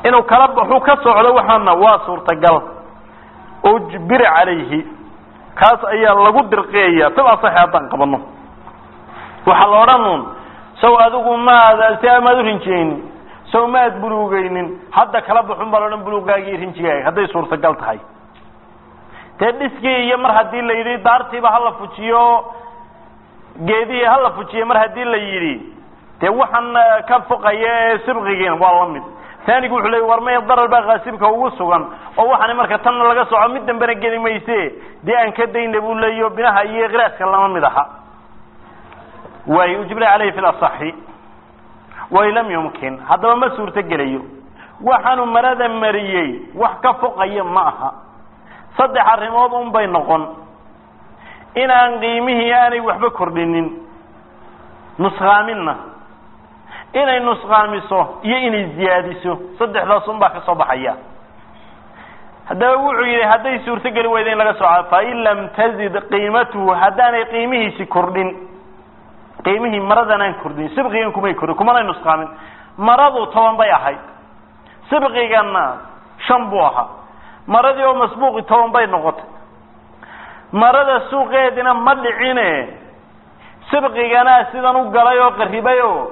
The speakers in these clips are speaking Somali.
inuu kala baxu ka socdo waxaana waa suurtagal ujbiri calayhi kaas ayaa lagu dirqiyaya tab asaxi haddaan qabano waxaa la odhan uun saw adigu maad si amaad u rinjiyeynin saw maad buluugeynin hadda kala baxun baa laodhan buluugaagii rinjigaaga hadday suurtagal tahay dee dhiskii iyo mar haddii la yidhi daartiiba hala fujiyo geedihii hala fujiyo mar haddii la yidhi dee waxaan ka foqaya ee sibqigiina waa la mid taanigu wuxuu leey war maya darar baa kaasibka ugu sugan oo waxaana marka tanna laga soco mid dambena geli mayse dee aan ka dayna buu leeyo binaha iyo kiraaska lama mid aha waay ujibra caleyhi fi lasaxi way lam yumkin haddaba ma suurto gelayo waxaanu marada mariyey wax ka foqaya ma aha saddex arrimood un bay noqon inaan qiimihii aanay waxba kordhinin nusqaaminna inay nusqaamiso iyo inay ziyaadiso saddexdaas un baa ka soo baxaya haddaba wuxuu yidhi hadday suurto geli weyda in laga sooca fain lam tazid qiimatuhu haddaanay qiimihiisi kordhin qiimihii maradan aan kordhin sibqigan kumay kordhin kumanay nusqaamin maradu toban bay ahayd sibqigana shan buu ahaa maradii oo masbuuqi toban bay noqotay marada suuqeedina ma dhicine sibqigana sidan u galay oo qaribay oo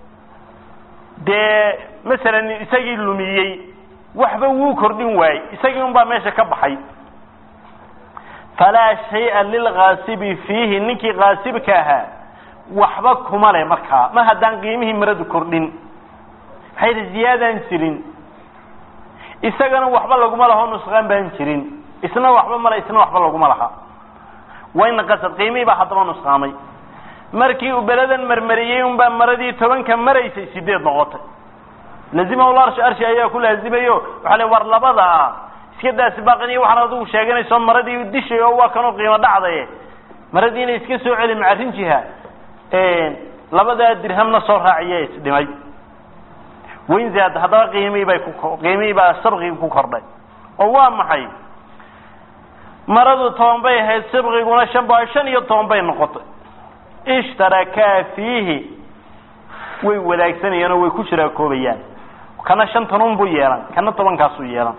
dee masalan isagii lumiyey waxba wuu kordhin waayey isagii un baa meesha ka baxay falaa shaya lilkaasibi fiihi ninkii kaasibka ahaa waxba kuma le markaa mar haddaan qiimihii maradu kordhin maxay yidhi ziyaadaan jirin isagana waxba laguma laho nusqaan baan jirin isna waxba male isna waxba laguma laha wayna qasad qiimihii baa haddaba nusqaamay markii uu beladan marmariyey un baa maradii tobanka maraysay sideed noqotay lazimahu larshi arshi ayaa ku laazimayo waxaa le war labada ah iska daasi baaqiniyo waxaan adigu sheeganayso maradii dishay oo waa kanoo qiimo dhacdaye maradii inay iska soo celi macarin jiha labadaa dirhamna soo raaciya isdhimay wayn zaad haddaba qiimihii bay ku qiimihii baa sabqigi ku kordhay oo waa maxay maradu toban bay ahayd sabqiguna shan ba shan iyo toban bay noqotay ishtarakaa fiihi way wadaagsanayaan oo way ku shiraakoobayaan kana shantan un buu yeelan kana tobankaasuu yeelan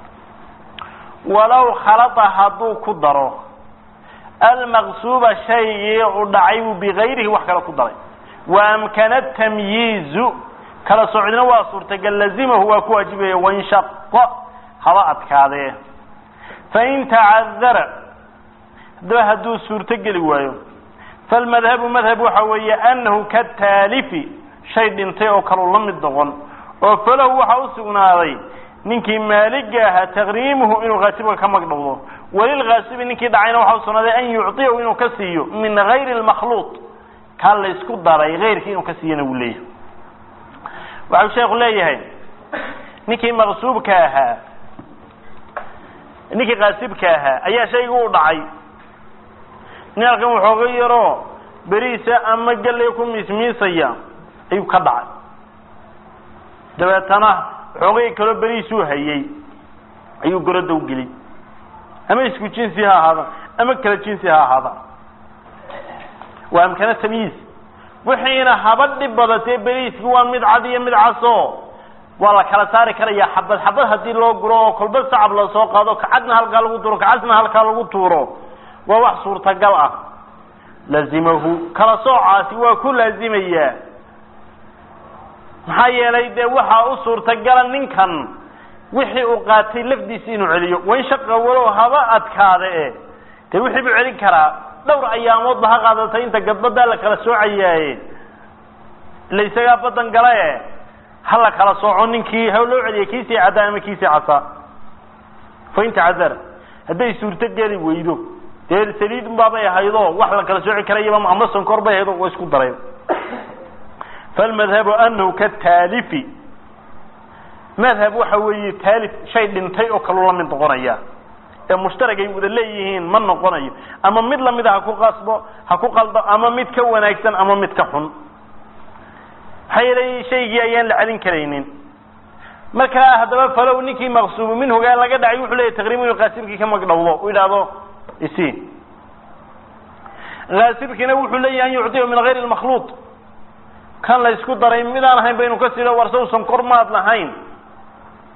walow khalata hadduu ku daro almaqsuuba shaygii u dhacay buu bigayrihi wax kale ku daray wa amkana tamyiizu kala socdina waa suurtagal lazimahu waa ku waajibaya wainshaqo haba adkaadee fain tacadara haddaba hadduu suurto geli waayo falmadhabu madhab waxa weeye anahu kataalifi shay dhintay oo kaleu la mid noqon oo falahu waxa u sugnaaday ninkii maaliga ahaa taqriimuhu inuu kaasibka ka magdhowdo walilkaasibi ninkii dhacayna waxa u sugnaaday an yucطiyahu inuu ka siiyo min gayri lmakhluuq kaa la ysku daray ayrkii inuu ka siiyana wuu leeyahay waxau sheekhu leeyahay ninkii maqsuubka ahaa ninkii kaasibka ahaa ayaa shayga u dhacay nin halkan waxooga yaroo beriisa ama galley ku miismiisaya ayuu ka dhacay dabeetana waxoogay kaloo beriisuu hayey ayuu goroda u geliyy ama isku jinsi ha ahaada ama kala jinsi ha ahaada waa amkana tamyiis wixiina haba dhib badatee beriiski waa mid cad iyo mid caso waa la kala saari karaya xabad xabad hadii loo guro oo kolba sacab lasoo qaado kacadna halkaa lagu tuuro kacadna halkaa lagu tuuro waa wax suurtagal ah lazimahu kala soocaasi waa ku laazimayaa maxaa yeelay dee waxaa u suurtagala ninkan wixii uu qaatay lafdiisi inuu celiyo wain shaqa walow haba adkaada e dee wixii buu celin karaa dhowr ayaamoodba ha qaadatay inta gadbadaa la kala soocayaaye ila isagaa badan gala e ha la kala sooco ninkii ha loo celiya kiisii caddaa ama kiisii casaa fain tacadara hadday suurto geli weydo dee saliid unbaabay ahaydoo wax la kala sooci karayaba ama sonkor bay ahayd oo wa isku daray falmadhabu anahu kataalifi madhab waxa weeye taalif shay dhintay oo kaluu la mid noqonaya ee mushtaragay wada leeyihiin ma noqonayo ama mid lamida ha ku qasbo ha ku qaldo ama mid ka wanaagsan ama mid ka xun maxaa yeelay shaygii ayaan la celin karaynin markaa haddaba falow ninkii maqsuubu minhugaa laga dhacay wuxuu leeyahy taqriibu inuu kaasibkii ka magdhowdo u yidhaahdo isi kaasibkiina wuxuu leeyahy an yucdiyahu min gayri lmakhluuq kan la isku daray midaan ahayn baynu ka silo warsaw sonkor maad lahayn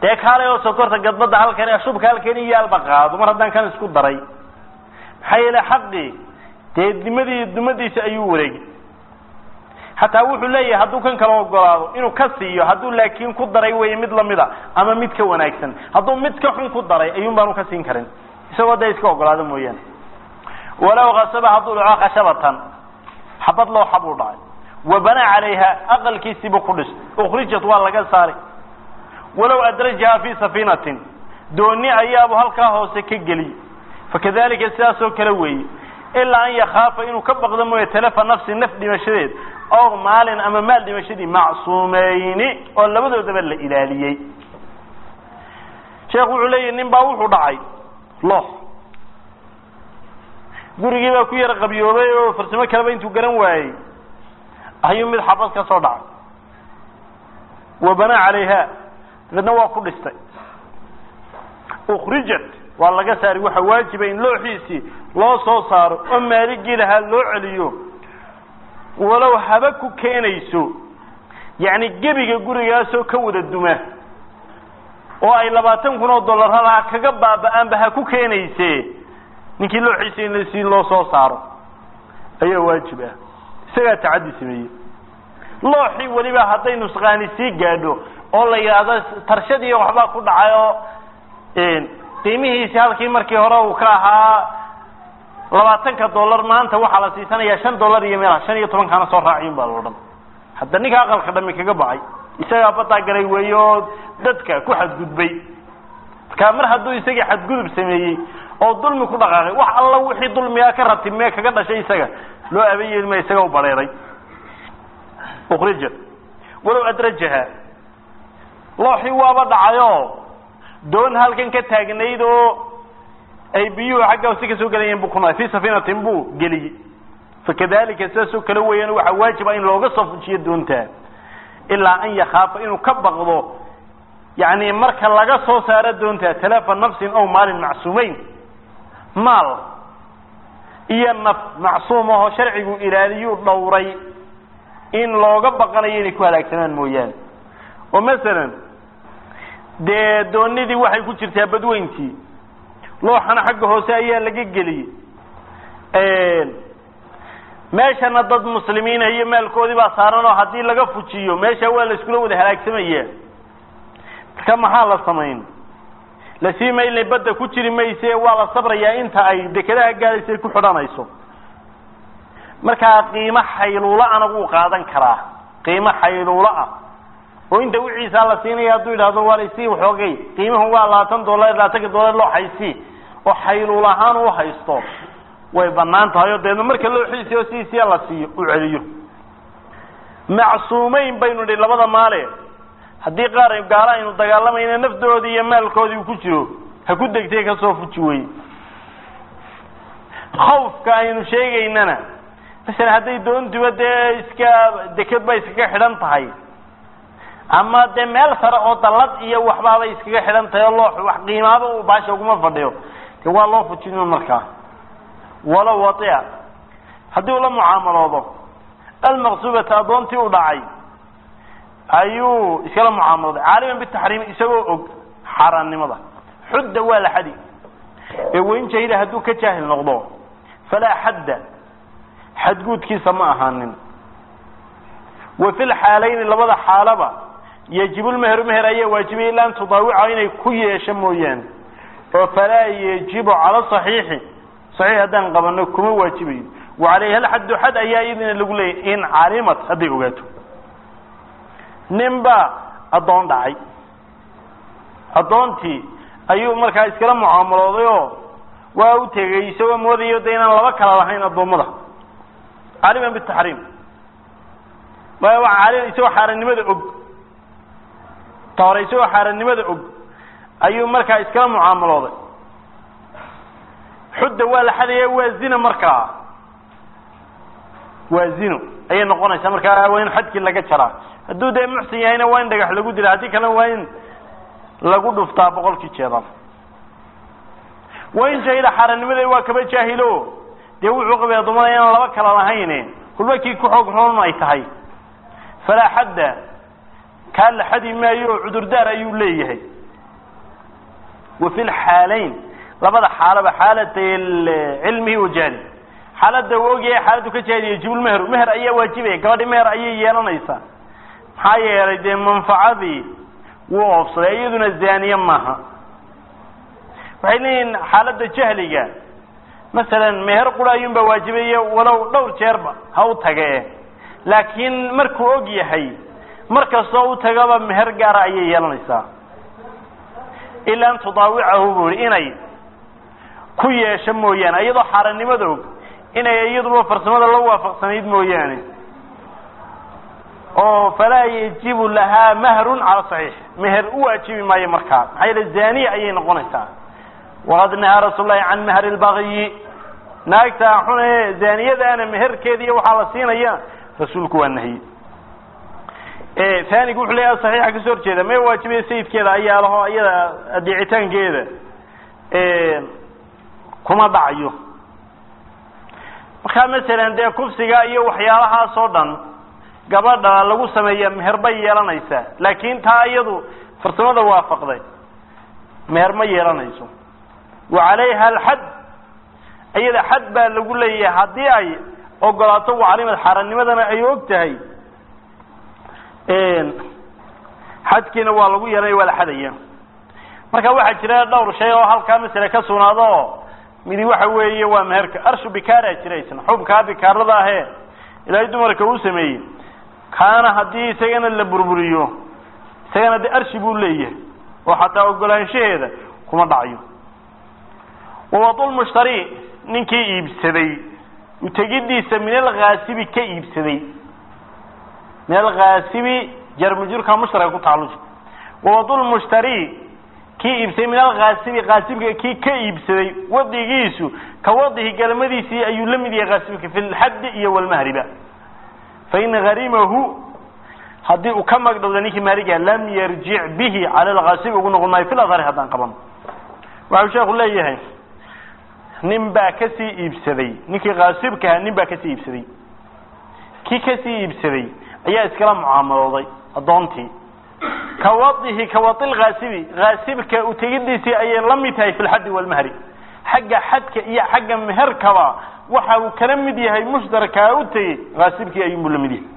dee kaalay oo sokorta gadbada halkan shubka halkan iyo alba qaado mar haddaan kan isku daray maxaa yeele xaqii dee dimadii dumadiisa ayuu wareegay xataa wuxuu leeyahay hadduu kan kala ogolaado inuu ka siiyo hadduu laakiin ku daray wey mid lamida ama mid ka wanaagsan hadduu mid ka xun ku daray ayuun baanu ka siin karin isagoo dee iska ogolaado mooyaane walow kasaba hadduu dhaco khashabatan xabad loo xab uu dhacay wa banaa calayha aqalkiisiiba ku dhis ukrijat waa laga saari walow adrajaha fi safiinatin dooni ayaabu halkaa hoose ka geliyey fakadalika sidaasoo kale weeye ilaa an yakaafa inuu ka baqdo mooye talafa nafsi naf dhimashadeed ow maalin ama maal dhimashadii macsuumeyni oo labadoodaba la ilaaliyey sheekhu wuxuu leeyahy nin baa wuxuu dhacay loox gurigii baa ku yara qabyoobay oo farsamo kaleba intuu garan waayey ayuu mid xabad ka soo dhacay wa banaa calayha dabeedna waa ku dhistay ukrijat waa laga saari waxa waajiba in looxiisii loo soo saaro oo maaligii lahaa loo celiyo walow haba ku keenayso yacni gebiga gurigaasoo ka wada duma oo ay labaatan kun oo dollar halaha kaga baaba-aanba ha ku keenayse ninkii looxiisa in si loo soo saaro ayaa waajib ah isagaa tacaddi sameeyey looxii weliba hadday nusqaani sii gaadho oo la yidhaahdo tarshadii waxbaa ku dhacay oo qiimihiisi halkii markii hore uu ka ahaa labaatanka dollar maanta waxaa la siisanayaa shan dollar iyo meela shan iyo tobankaana soo raaciyun baa loo dhan hadda ninka aqalka dhami kaga baxay isagaa badaa galay weeye oo dadka ku xadgudbay markaa mar hadduu isagii xadgudub sameeyey oo dulmi ku dhaqaaqay wax alla wixii dulmigaa ka rabtay mee kaga dhashay isaga loo abayeelma isaga u bareeray ukrijat walow adrajaha looxii waaba dhacayoo doon halkan ka taagnayd oo ay biyuhu xagga hoose kasoo gelayeen buu kuna fi safiinatin buu geliyey fakadalika sidaasoo kale weeyaan waxaa waajiba in looga soo fujiyo doontaa ilaa an yakaafa inuu ka baqdo yani marka laga soo saaro doontaa talafa nafsin ow maalin macsuumeyn maal iyo naf macsuum ahoo sharcigu ilaaliyuu dhowray in looga baqanayo inay ku halaagsamaan mooyaane oo masalan dee doonidii waxay ku jirtaa badweyntii looxana xagga hoose ayaa laga geliyey meeshana dad muslimiina iyo maalkoodii baa saaran oo haddii laga fujiyo meesha waa la iskula wada halaagsamaya marka maxaa la samayn lasii maylna badda ku jiri mayse waa la sabrayaa inta ay dekedaha gaadaysa ay ku xidhanayso markaa qiimo xayluula ana wuu qaadan karaa qiimo xayluula ah oo inta wiciisaa la siinaya hadduu yidhahdo waa laysii waxoogay qiimuhu waa labaatan dollar labaatanka dollar loo haysii oo xayluul ahaan u haysto way banaan tahay oo deedna marka loo xiisiyo siisiya la siiyo u celiyo macsuumeyn baynu nidhi labada maale haddii qaar gaalo aynu dagaalamayna nafdoodii iyo maalkoodii uu ku jiro ha ku degtay kasoo fuji weye khawfka aynu sheegaynana masalan hadday doontuba dee iska deked ba iskaga xidhan tahay ama dee meel sare oo dallad iyo waxbaabay iskaga xidhan tahay oo loo wax qiimaaba uu baasha uguma fadhiyo de waa loo fujin markaa walow waia haddii uu la mucaamaloodo almaqsuubata addoontii u dhacay ayuu iskala mucaamalooday caaliman bitaxriim isagoo og xaaraannimada xudda waa la xadi ee wain jahila hadduu ka jaahil noqdo falaa xadda xadguudkiisa ma ahaanin wa fi lxaalayni labada xaalaba yajibu lmeheru meher ayaa waajibaya ila an tudaawica inay ku yeesho mooyaane oo falaa yajibu cala saxiixi saxiix haddaan qabano kuma waajibayo wa calayha alxaddu xad ayaa iyadina lagu leeyay in calimat hadday ogaato nin baa addoon dhacay addoontii ayuu markaa iskala mucaamalooday oo waa u tegey isagoo moodayo de inaan laba kala lahayn addoommada caliman bitaxriim isagoo xaarannimada og ta hore isagoo xaarannimada og ayuu markaa iskala mucaamalooday xudda waa la xadaya waa zina markaa waa zino ayay noqonaysaa markaa waa in xadkii laga jaraa hadduu dee muxsin yahayna waa in dhagax lagu dila haddii kalena waa in lagu dhuftaa boqolkii jeedal waa in jahila xaarannimada waa kaba jaahilo dee wuxuu qabay addoommada inaan laba kala lahayn kulba kii ku xoog roon ay tahay falaa xadda kaa la xadi maayo oo cudurdaar ayuu leeyahay wa fi lxaalayn labada xaalaba xaalatay cilmihi wa jahli xaalada uu ogyahay xaaladdu ka jahil yajibul meher meher ayaa waajibaya gabadhi meher ayay yeelanaysaa maxaa yeelay dee manfacadii wuu oofsaday iyaduna zaaniye maaha waxay leeyihin xaaladda jahliga masalan meher qura ayuunbaa waajibaya walow dhowr jeerba ha u tage laakiin markuu og yahay mar kastoo u tagaba meher gaara ayay yeelanaysaa ilaa an tudaawicahu buu ihi inay ku yeesho mooyaane iyadoo xaarannimada og inay iyaduba farsamada la waafaqsanayd mooyaane oo falaa yajibu lahaa mahrun cala saxiix meher u waajibi maayo markaa maxaa yeele zaniya ayay noqonaysaa waqad nahaa rasuul lahi can mahri lbagiyi naagtaa xune zaniyadaana meherkeeda iyo waxaa la siinaya rasuulku waa nahyi anigu wuxuu leeyaha saxiixa kasoo horjeeda mee waajibaya sayidkeeda ayaa laho iyada adeecitaankeeda kuma dhacayo markaa masalan dee kufsiga iyo waxyaalahaas oo dhan gabadha lagu sameeya meher bay yeelanaysaa laakin taa iyadu farsamada waafaqday meher ma yeelanayso wa calayha alxad iyada xad baa lagu leeyahay haddii ay ogolaato wacalimad xaaranimadana ay og tahay xadkiina waa lagu yeelanaya waa la xadaya marka waxaa jira dhowr shay oo halkaa masale ka sugnaado oo midi waxa weeye waa meherka arshu bikaaraa jira isna xubkaa bikaarada ahee ilaahay dumarka uu sameeyey kaana haddii isagana la burburiyo isagana de arshi buu leeyahay oo xataa ogolaanshaheeda kuma dhacayo wawadulmushtari ninkii iibsaday utegidiisa min alkhaasibi ka iibsaday min alkhaasibi jarmujurka mushtaraka ku tacalluji wawadulmushtari kii iibsaday min alkhaasibi khaasibka kii ka iibsaday wadigiisu ka wadihi galmadiisii ayuu la mid yahay khaasibka fi lxaddi iyo walmahriba fain harimahu haddii uu ka magdhowda ninkii maaliga lam yarjic bihi cala alkhaasibi ugu noqon maayo fi ladhari haddaan qaban waxau sheeku leeyahay nin baa kasii iibsaday ninkii khaasibkaha nin baa kasii iibsaday kii kasii iibsaday ayaa iskala mucaamalooday addoontii kawadihi kawadi lkhaasibi khaasibka utegidiisii ayay la mid tahay fi lxaddi walmahri xagga xadka iyo xagga meherkaba waxa uu kala mid yahay mushtarkaa u tegey khaasibkii ayuunbuu la mid yahay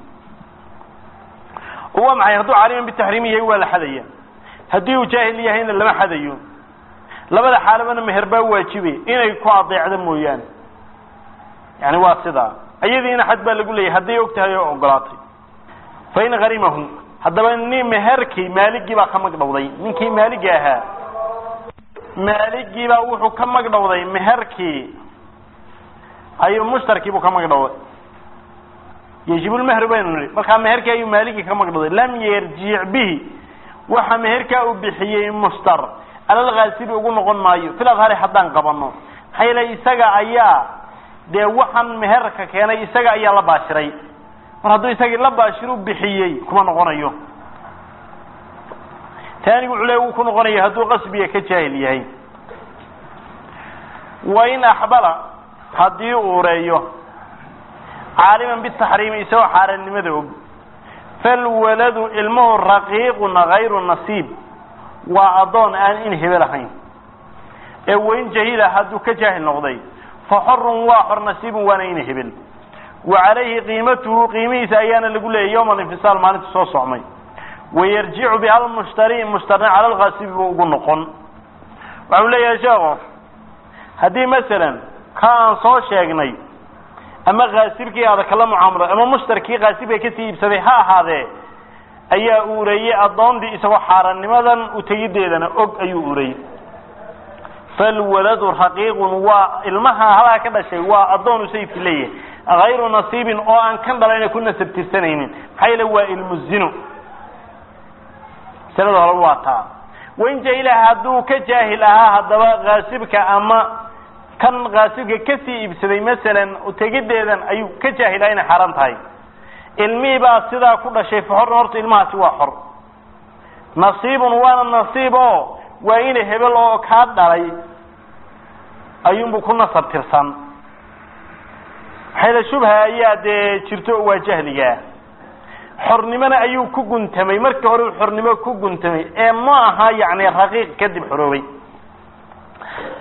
oo waa maxay hadduu caaliman bitaxriim yahay waa la xadaya haddii uu jaahil yahayna lama xadayo labada xaalabana meher baa waajibay inay ku adeecdo mooyaane yani waa sidaa iyadiina xad baa lagu leeyahay hadday og tahay oo ogolaatay fain harimahu haddaba ni meherkii maaligii baa ka magdhowday ninkii maaligi ahaa maaligii baa wuxuu ka magdhowday meherkii ayuu mushtarkiibuu ka magdhowday yajibulmehri baynu nihi markaa meherkii ayuu maaligii ka magdhowday lam yarjic bihi waxa meherkaa uu bixiyey mushtar alalkhaasibi ugu noqon maayo fil adhari haddaan qabano maxaa yeele isaga ayaa dee waxaan meherka keenay isaga ayaa la baashiray mar hadduu isagii la baashiru bixiyey kuma noqonayo taanigu wuxuu le wuu ku noqonaya hadduu qasbiga ka jaahil yahay wain axbala haddii uu ureeyo caaliman bitaxriimi isagoo xaarannimada og falwaladu ilmuhu raqiiqun hayru nasiib waa addoon aan in hebel ahayn ee wain jahila hadduu ka jaahil noqday fa xorun waa xor nasiibun waana in hebel wa calayhi qiimatuhu qiimihiisa ayaana lagu leeyay yowma alinfisaal maalinta soo socmay wayarjicu biha almushtari mushtarna cala alkhaasibi buu ugu noqon waxau leeyahay sheekhu haddii masalan ka aan soo sheegnay ama khaasibkii aada kala mucaamalo ama mushtarkii khaasibka kasii iibsaday ha ahaadee ayaa ureeyey addoondii isagoo xaaranimadan utegideedana og ayuu ureyey falwaladu raqiiqun waa ilmaha halaa ka dhashay waa addoonu sayidki leeyahay hayru nasiibin oo aan kan dhalayna ku nasab tirsanaynin maxaa yeele waa ilmu zino masalada hore waa taa wain jahila hadduu ka jaahil ahaa haddaba khaasibka ama kan khaasibka kasii iibsaday masalan utegideedan ayuu ka jaahilaa inay xaran tahay ilmihii baa sidaa ku dhashay faxorna horta ilmahaasi waa xor nasiibun waana nasiib oo waa ina hebel oo kaa dhalay ayuunbu ku nasab tirsan maxayla shubha ayaa dee jirto waa jahligaa xornimona ayuu ku guntamay markii hore uu xornimo ku guntamay ee ma aha yani raqiiq kadib xoroobay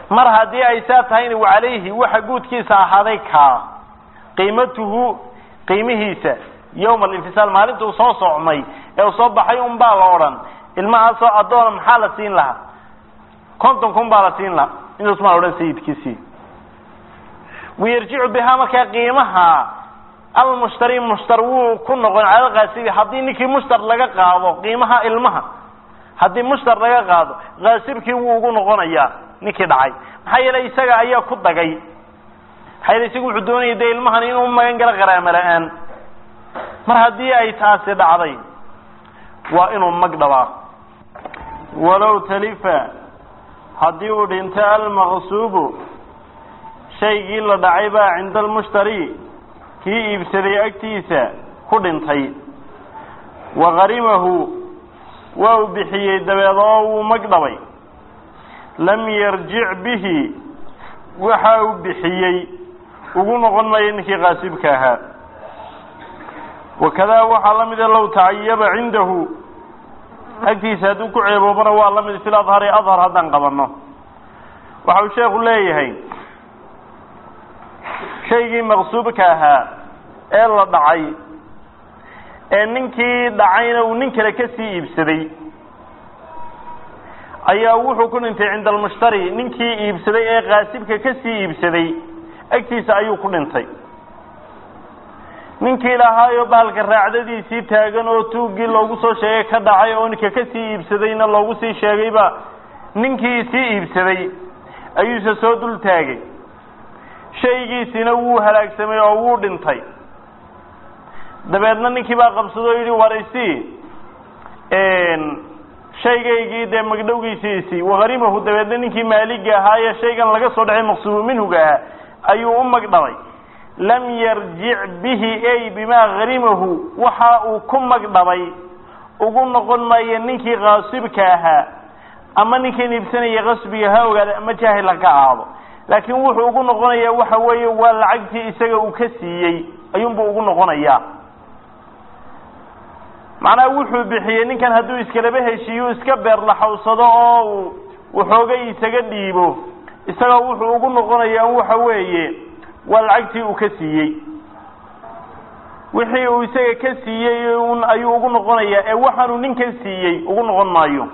mar haddii ay saa tahayna wacalayhi waxa guudkiisa ahaaday kaa qiimatuhu qiimihiisa yowma alinfisaal maalinta uu soo socmay ee uu soo baxay un baa la odhan ilmahaasoo addoona maxaa la siin lahaa konton kun baa la siin lahaa intaas maa la odhan sayidkiisii wayarjicu bihaa markaa qiimaha almushtari mushtar wuu ku noqon cala kaasibi haddii ninkii mushtar laga qaado qiimaha ilmaha haddii mushtar laga qaado kaasibkii wuu ugu noqonayaa ninkii dhacay maxaa yeelay isaga ayaa ku dagay maxaa yeele isagu wuxuu doonaya dee ilmahan inuu magan galo qaraamo la-aan mar haddii ay taasi dhacday waa inuu mag dhabaa walow talifa haddii uu dhinto almaqsuubu shaygii la dhacay baa cinda almushtari kii iibsaday agtiisa ku dhintay wa qarimahu waa uu bixiyey dabeed oo wuu mag dhabay lam yarjic bihi waxa uu bixiyey ugu noqon maayo ninkii qaasibka ahaa wakadaa waxaa la mida low tacayaba cindahu agtiisa hadduu ku ceeboobana waa la mid fil adhari adhar haddaan qabanno waxa uu sheekhu leeyahay shaygii maqsuubka ahaa ee la dhacay ee ninkii dhacayna uu nin kale ka sii iibsaday ayaa wuxuu ku dhintay cinda almushtari ninkii iibsaday ee qaasibka ka sii iibsaday agtiisa ayuu ku dhintay ninkii lahaayo bahalka raacdadiisii taagan oo tuuggii loogu soo sheegay ka dhacay oo ninka ka sii iibsadayna loogu sii sheegayba ninkii sii iibsaday ayuuse soo dul taagay shaygiisina wuu halaagsamay oo wuu dhintay dabeedna ninkii baa qabsado o yidhi warisi shaygaygii dee magdhowgiisii isi waharimahu dabeedna ninkii maaliga ahaa ee shaygan laga soo dhacay maqsuubu minhuga ahaa ayuu u magdhabay lam yarjic bihi ay bimaa harimahu waxa uu ku magdhabay ugu noqon maayo ninkii kaasibka ahaa ama ninkan iibsanaya qasbiga ha ogaada ama jaahil ha ka aado laakiin wuxuu ugu noqonayaa waxa weeye waa lacagtii isaga uu ka siiyey ayuunbuu ugu noqonayaa macnaha wuxuu bixiyey ninkan hadduu iskalaba heshiiyo iska beerlaxawsado oo uu waxoogay isaga dhiibo isagoo wuxuu ugu noqonayaa waxa weeye waa lacagtii uu ka siiyey wixii uu isaga ka siiyey un ayuu ugu noqonayaa ee waxaanuu ninkan siiyey ugu noqon maayo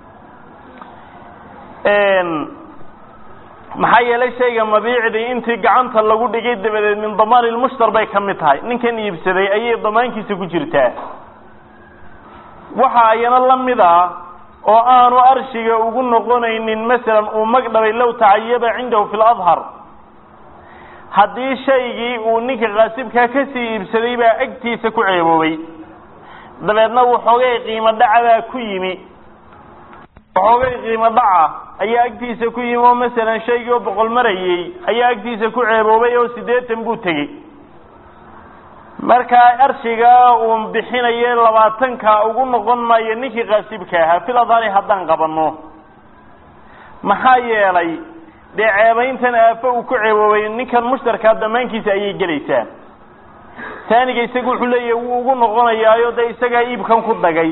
maxaa yeelay shayga mabiicdii intii gacanta lagu dhigay dabadeed min damaan ilmushtar bay ka mid tahay ninkan iibsaday ayay damaankiisa ku jirtaa waxa ayana la mid ah oo aanu arshiga ugu noqonaynin masalan uu magdhabay low tacayaba cindahu fi ladhar haddii shaygii uu ninka kaasibkaa kasii iibsaday baa agtiisa ku ceeboobay dabeedna waxoogay qiimo dhaca baa ku yimi waxoogay qiimo dhaca ayaa agtiisa ku yimi oo masalan shaygii oo boqol marayey ayaa agtiisa ku ceeboobay oo siddeetan buu tegey markaa arshiga uu bixinaye labaatanka ugu noqon maayo ninkii kaasibka ahaa fil adhari haddaan qabanno maxaa yeelay dee ceebayntan aafo uu ku ceeboobay ninkan mushtarkaa damaankiisa ayay gelaysaa taaniga isaga wuxuu leeyahay wuu ugu noqonayaayo dee isagaa iibkan ku dagay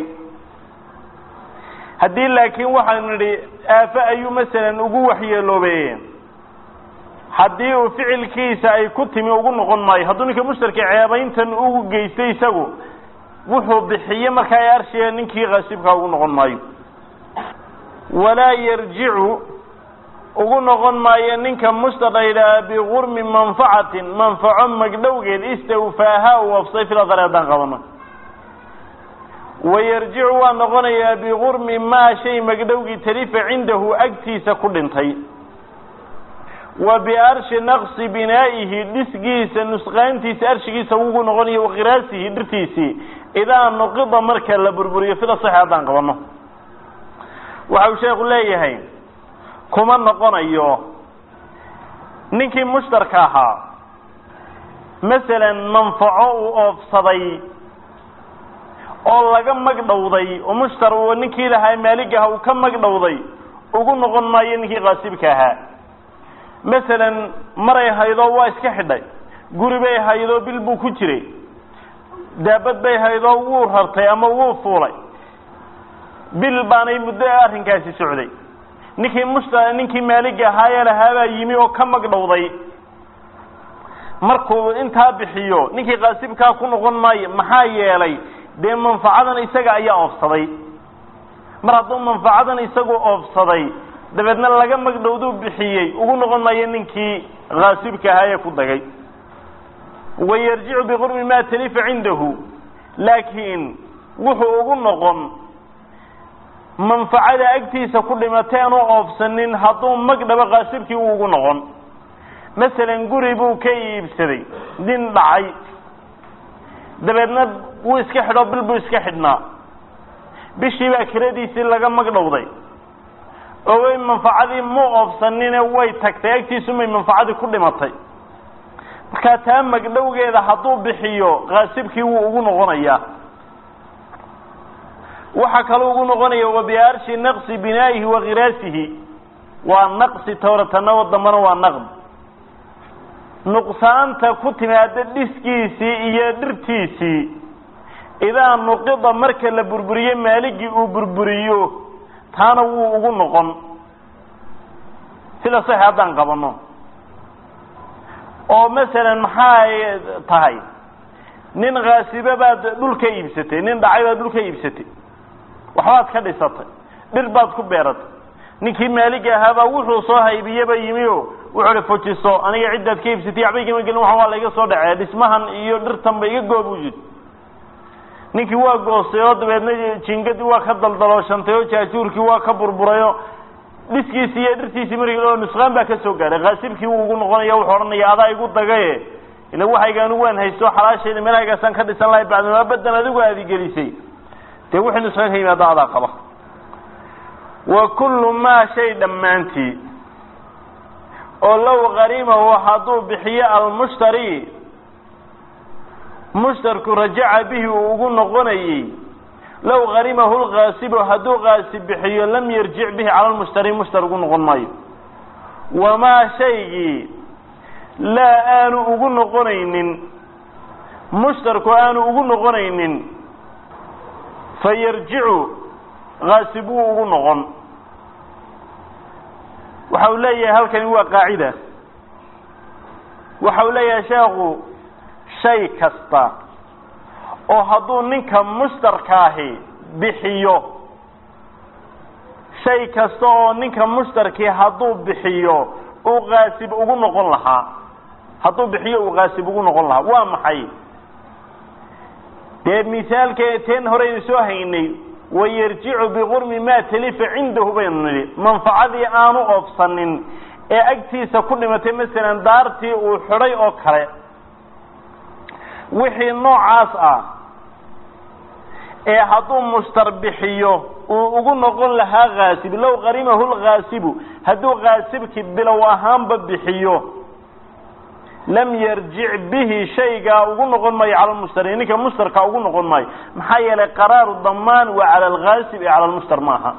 haddii laakiin waxaanu nidhi aafo ayuu masalan ugu waxyeeloobe haddii uu ficilkiisa ay ku timi ugu noqon maayo hadduu ninka mushtarka ceebayntan u geystay isagu wuxuu bixiye markaa ee arshiga ninkii kaasibkaa ugu noqon maayo walaa yarjicu ugu noqon maayo ninka mushtar la yidhaaha bigurmi manfacatin manfaco magdhowgeed istawfaaha uu wafsay filadare haddaan qabano wayarjicu waa noqonayaa bigurmi maa shay magdhowgii talifa cindahu agtiisa ku dhintay wa biarshi naqsi binaa'ihi dhisgiisa nusqaantiisa arshigiisa ugu noqonayo waqiraasihi dhirtiisii idaa nuqida marka la burburiyo fida sax haddaan qabano waxa uu sheekhu leeyahay kuma noqonayo ninkii mushtarka ahaa masalan manfaco uu oofsaday oo laga magdhowday oo mushtar uu ninkii lahaa maalig aha uu ka magdhowday ugu noqon maayo ninkii kaasibka ahaa masalan maray haydoo waa iska xidhay guri bay haydoo bil buu ku jiray daabad bay haydoo wuu rartay ama wuu fuulay bil baanay muddo arrinkaasi socday ninkii musta ninkii maaliga ahaayee lahaabaa yimi oo ka magdhowday markuu intaa bixiyo ninkii kaasibkaa ku noqon maayo maxaa yeelay dee manfacadan isaga ayaa oofsaday mar hadduu manfacadan isagu oofsaday dabeedna laga magdhowduu bixiyey ugu noqon maayo ninkii kaasibka ahaa ee ku dagay wayarjicu biqurbi ma talifa cindahu laakiin wuxuu ugu noqon manfacada agtiisa ku dhimatay aanu oofsanin hadduu magdhabo kaasibkii uu ugu noqon masalan guri buu ka iibsaday nin dhacay dabeedna wuu iska xidho bil buu iska xidhnaa bishii baa kiradiisii laga magdhowday oo way manfacadii mu oofsanine way tagtay agtiisumay manfacadii ku dhimatay markaa taa magdhowgeeda hadduu bixiyo kaasibkii wuu ugu noqonayaa waxaa kaloo ugu noqonaya wabiarshi naqsi binaa'ihi wa khiraasihi waa naqsi towratana o dambana waa naqd nuqsaanta ku timaada dhiskiisii iyo dhirtiisii idaa nuqida marka la burburiyo maaligii uu burburiyo taana wuu ugu noqon sida sax haddaan qabano oo masalan maxay tahay nin khaasibe baad dhul ka iibsatay nin dhacay baad dhul ka iibsatay waxbaad ka dhisatay dhir baad ku beeratay ninkii maaliga ahaabaa wuxuu soo haybiyeba yimi o wuxuu hi fujiso aniga ciddaad ka iibsatay waxba igama gelin waxan waa laiga soo dhacee dhismahan iyo dhirtanba iga goob u yidhi ninkii waa goostay oo dabeedna jingadii waa ka daldalooshantay oo jaajuurkii waa ka burburayo dhiskiisii iyo dhirtiisii markii oo nusqaan baa ka soo gaadhay kaasibkii wuu ugu noqonaya wuxuu odhanaya adaa igu dagaye ila waxayga anigu waan haysto xalaashayda meelhaygaasaan ka dhisan lahay bacdama badan adigu aadi gelisay dee wixii nusqaan ka yimaada adaa qaba wa kullu maa shay dhammaantii oo low qarimahu hadduu bixiyo almushtari mushtarku rajaca bihi uu ugu noqonayey low qarimahu lkaasibu hadduu kaasib bixiyo lam yarjic bihi cala lmushtari mushtar ugu noqon maayo wamaa shaygii laa aanu ugu noqonaynin mushtarku aanu ugu noqonaynin fa yarjicu kaasib wuu ugu noqon waxa uu leeyahay halkani waa qaacida waxa uu leeyahay sheekhu shay kasta oo hadduu ninka mushtarkaahi bixiyo shay kasta oo ninka mushtarkii hadduu bixiyo uu kaasib ugu noqon lahaa hadduu bixiyo uu kaasib ugu noqon lahaa waa maxay dee misaalke teen horeynu soo haynay wayarjicu biqurmi maa talifa cindahu baynu nidhi manfacadii aanu oofsanin ee agtiisa ku dhimatay masalan daartii uu xidhay oo kale wixii noocaas ah ee hadduu mushtar bixiyo uu ugu noqon lahaa kaasib low qarimahu lkaasibu hadduu kaasibkii bilow ahaanba bixiyo lam yarjic bihi shaygaa ugu noqon maayo cala lmushtari ninka mushtarka ugu noqon maayo maxaa yeelay qaraaru damaan waa cala alkaasib ee cala lmushtar maaha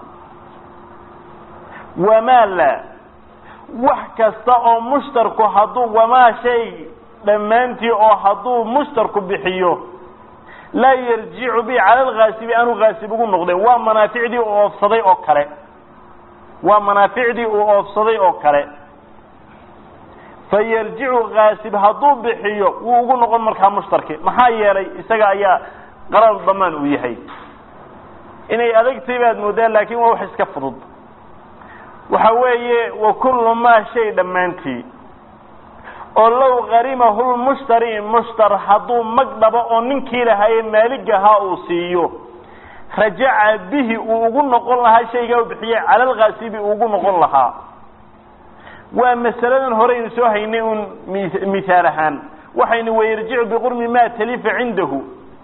wamaa la wax kasta oo mushtarku hadduu wamaa shay dhammaantii oo hadduu mushtarku bixiyo laa yarjicu bi cala alkaasibi aanu kaasib ugu noqdeen waa manaaficdii uu oofsaday oo kale waa manaaficdii uu oofsaday oo kale fayarjicu kaasib hadduu bixiyo wuu ugu noqon markaa mushtarki maxaa yeelay isaga ayaa qarar damaan uu yahay inay adagtay baad moodaan laakin waa wax iska fudud waxa weeye wa kullu maa shay dhammaantii oo low qarimahu lmushtari mushtar hadduu mag dhabo oo ninkii lahaaye maaligahaa uu siiyo rajaca bihi uu ugu noqon lahaa shaygaa u bixiyey cala alkaasibi uu ugu noqon lahaa waa masaladan horeynu soo haynay un mithaal ahaan waxaynu wayarjicu biqurmi maa talifa cindahu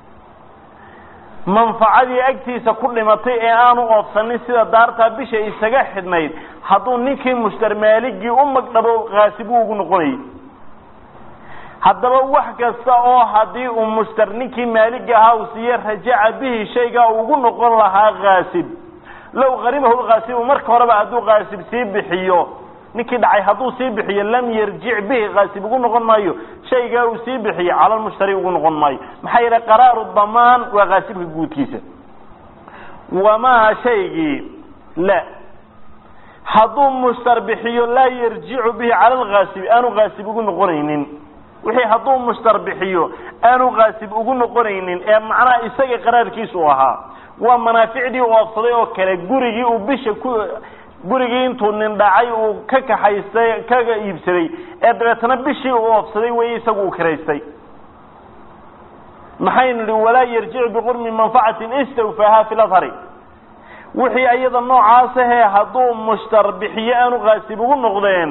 manfacadii agtiisa ku dhimatay ee aanu oofsanin sida daartaa bisha isaga xidhnayd hadduu ninkii mushtar maaligii u magdhabo kaasib uu ugu noqonayay haddaba wax kasta oo haddii uu mushtar ninkii maalig ahaa uu siiye rajaca bihi shaygaa uu ugu noqon lahaa kaasib low qarimahu lkaasibu marka horeba hadduu kaasib sii bixiyo ninkii dhacay hadduu sii bixiyo lam yarjic bihi kaasib ugu noqon maayo shaygaa uu sii bixiyo cala lmushtari ugu noqon maayo maxaa yeelay qaraaru damaan waa kaasibka guudkiisa wamaa shaygii la hadduu mushtar bixiyo laa yarjicu bihi cala alkaasibi aanu kaasib ugu noqonaynin wixii hadduu mushtar bixiyo aanu kaasib ugu noqonaynin ee macnaha isaga qaraarkiisa u ahaa waa manaaficdii u oofsaday oo kale gurigii uu bisha ku gurigii intuu nin dhacay uu ka kaxaystay kaga iibsaday ee dabeetana bishii uu oofsaday wey isagu uu kiraystay maxaynu nihi walaa yarjicu biqurmi manfacatin istawfaaha fi lahari wixii ayada noocaas ahee hadduu mushtar bixiyo aanu kaasib ugu noqdeen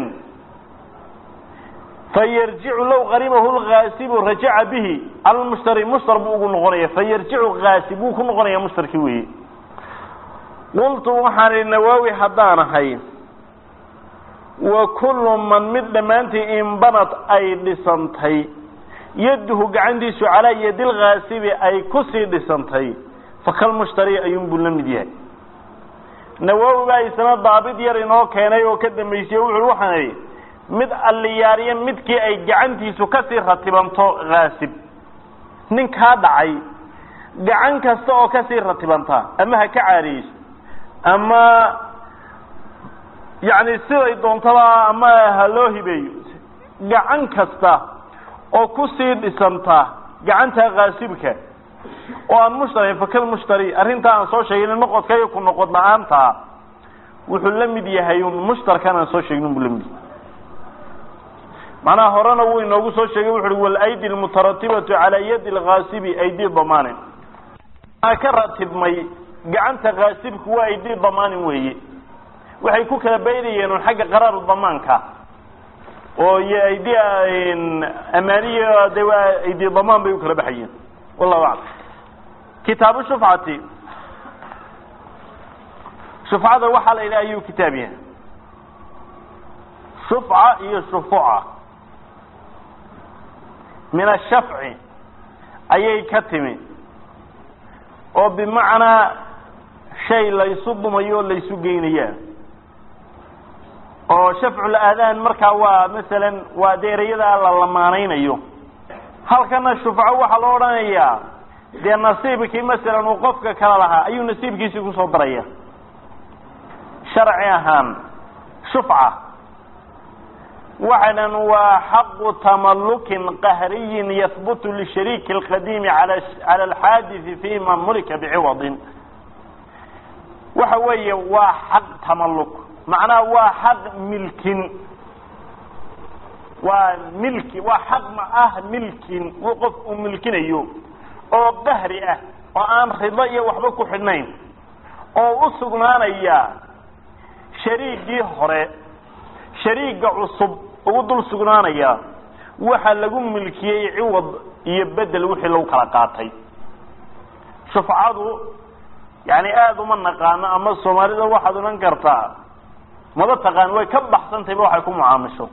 fayarjicu low qarimahu lkaasibu rajaca bihi cala lmushtari mushtar buu ugu noqonaya fayarjicu kaasib wuu ku noqonaya mushtarkii weeye qultu waxaan ihi nawaawi haddaan ahay wa kullu man mid dhammaantii inbanad ay dhisantay yaduhu gacantiisu calaa yadi lkaasibi ay kusii dhisantay fakalmushtari ayuunbuu la mid yahay nawaawi baa isna daabid yar inoo keenay oo ka dambaysiye wuxu waxaan idhi mid alliyaariya midkii ay gacantiisu kasii ratibanto kaasib ninkaa dhacay gacan kasta oo kasii ratibanta ama ha ka caariyeyso ama yacni siday doontaba ama ha loo hibeeyo gacan kasta oo kusii dhisanta gacanta kaasibka oo aan mushtari fakal mushtari arrintaa aan soo sheegin noqodka iyo ku noqod la-aanta wuxuu la mid yahay un mushtarkan aan soo sheegnin buu la mid yahay macnaha horena wuu inoogu soo sheegay wuxu uhi walaydi almutaratibatu calaa yadi alkaasibi aydi damaanin aa ka ratibmay gacanta kaasibku waa aydi damaanin weeye waxay ku kala baydayeen un xagga qaraaru damaanka oo iyo aydi amaaniya de waa aydi damaan bay u kala baxayeen wallahu aclam kitaabu shufcati shufcada waxaa la yidhaha ayuu kitaab yahay shufca iyo shufuca min ashafci ayay ka timi oo bimacnaa shay laysu dumayo o laysu geynayaa oo shafcul aadaan markaa waa masalan waa deerayada la lamaanaynayo halkana shufco waxaa loo odhanayaa dee nasiibkii masalan uu qofka kala lahaa ayuu nasiibkiisii kusoo daraya sharci ahaan shufca waxay dhan waa xaqu tamalukin qahriyin yahbutu lishariiki alqadiimi ala cala alxaadisi fima mulika biciwadin waxa weeye waa xaq tamalluk macnaha waa xaq milkin waa milki waa xaq ma ah milkin wuu qof uu milkinayo oo qahri ah oo aan rido iyo waxba ku xidhnayn oo u sugnaanaya shariigii hore shariiga cusub ugu dul sugnaanaya waxa lagu milkiyey ciwad iyo bedel wixii lagu kala qaatay shufcadu yani aada uma naqaano ama soomaalida waxaad odhan kartaa maba taqaan way ka baxsantayba waxay ku mucaamisho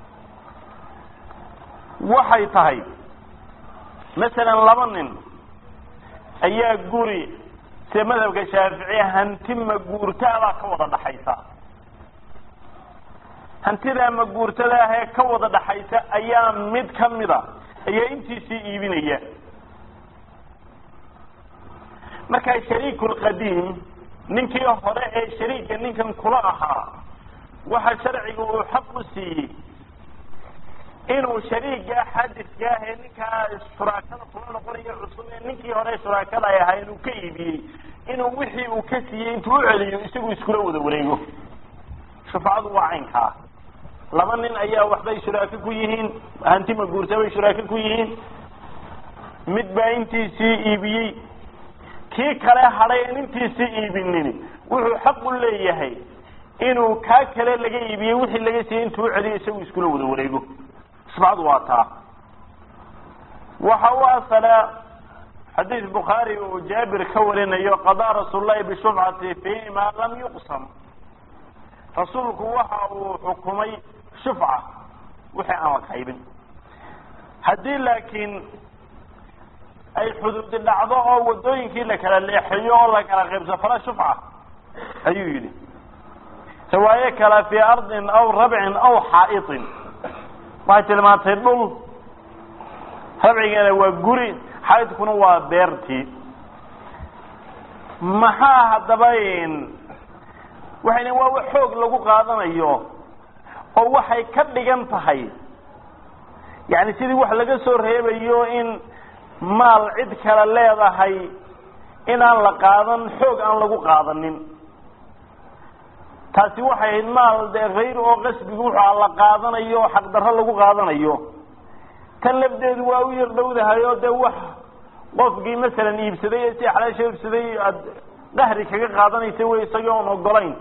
waxay tahay masalan laba nin ayaa guri sida madhabka shaaficiya hanti maguurtaabaa ka wada dhaxaysa hantidaa maguurtada ah ee ka wada dhaxaysa ayaa mid kamida ayaa intiisii iibinaya markaa shariiku lqadiim ninkii hore ee shariika ninkan kula ahaa waxa sharciga uu xaq u siiyey inuu shariiga xadiska ah ee ninkaa shuraakada kula noqonayo cusub ee ninkii hore shuraakada ay ahaa inuu ka iibiyey inuu wixii uu ka siiyey intuu u celiyo isagu iskula wada wareego shufcadu waa caynkaa laba nin ayaa waxbay shuraako ku yihiin hanti maguurta bay shuraako ku yihiin mid baa intiisii iibiyey kii kale hadhay aan intiisii iibinin wuxuu xaq u leeyahay inuu kaa kale laga iibiyey wixii laga siiyey intuu u celiyo isagu iskula wada wareego shufcadu waa taa waxa u asala xadiis bukhaari uu jaabir ka warinayo qadaa rasuul lahi bishufcati fiima lam yuqsam rasuulku waxa uu xukumay shufca wixii aan la qaybin haddii laakiin ay xuduudi dhacdo oo wadooyinkii la kala leexeeyo oo la kala qaybso fala shufca ayuu yidhi riwaayo kale fii ardin aw rabcin aw xaa'iطin waxay tilmaantay dhul rabcigana waa guri xaaidkuna waa beertii maxaa haddaba waxay lein waa wax xoog lagu qaadanayo oo waxay ka dhigan tahay yani sidii wax laga soo reebayo in maal cid kale leedahay inaan la qaadan xoog aan lagu qaadanin taasi waxay ahayd maal dee hayr oo qasbigu wuxua la qaadanayo xaqdarro lagu qaadanayo tan lafdeedu waa u yar dhowdahay oo dee wax qofkii masalan iibsaday ee si xalaasha iibsaday aad qahri kaga qaadanaysa wey isagii oon ogolayn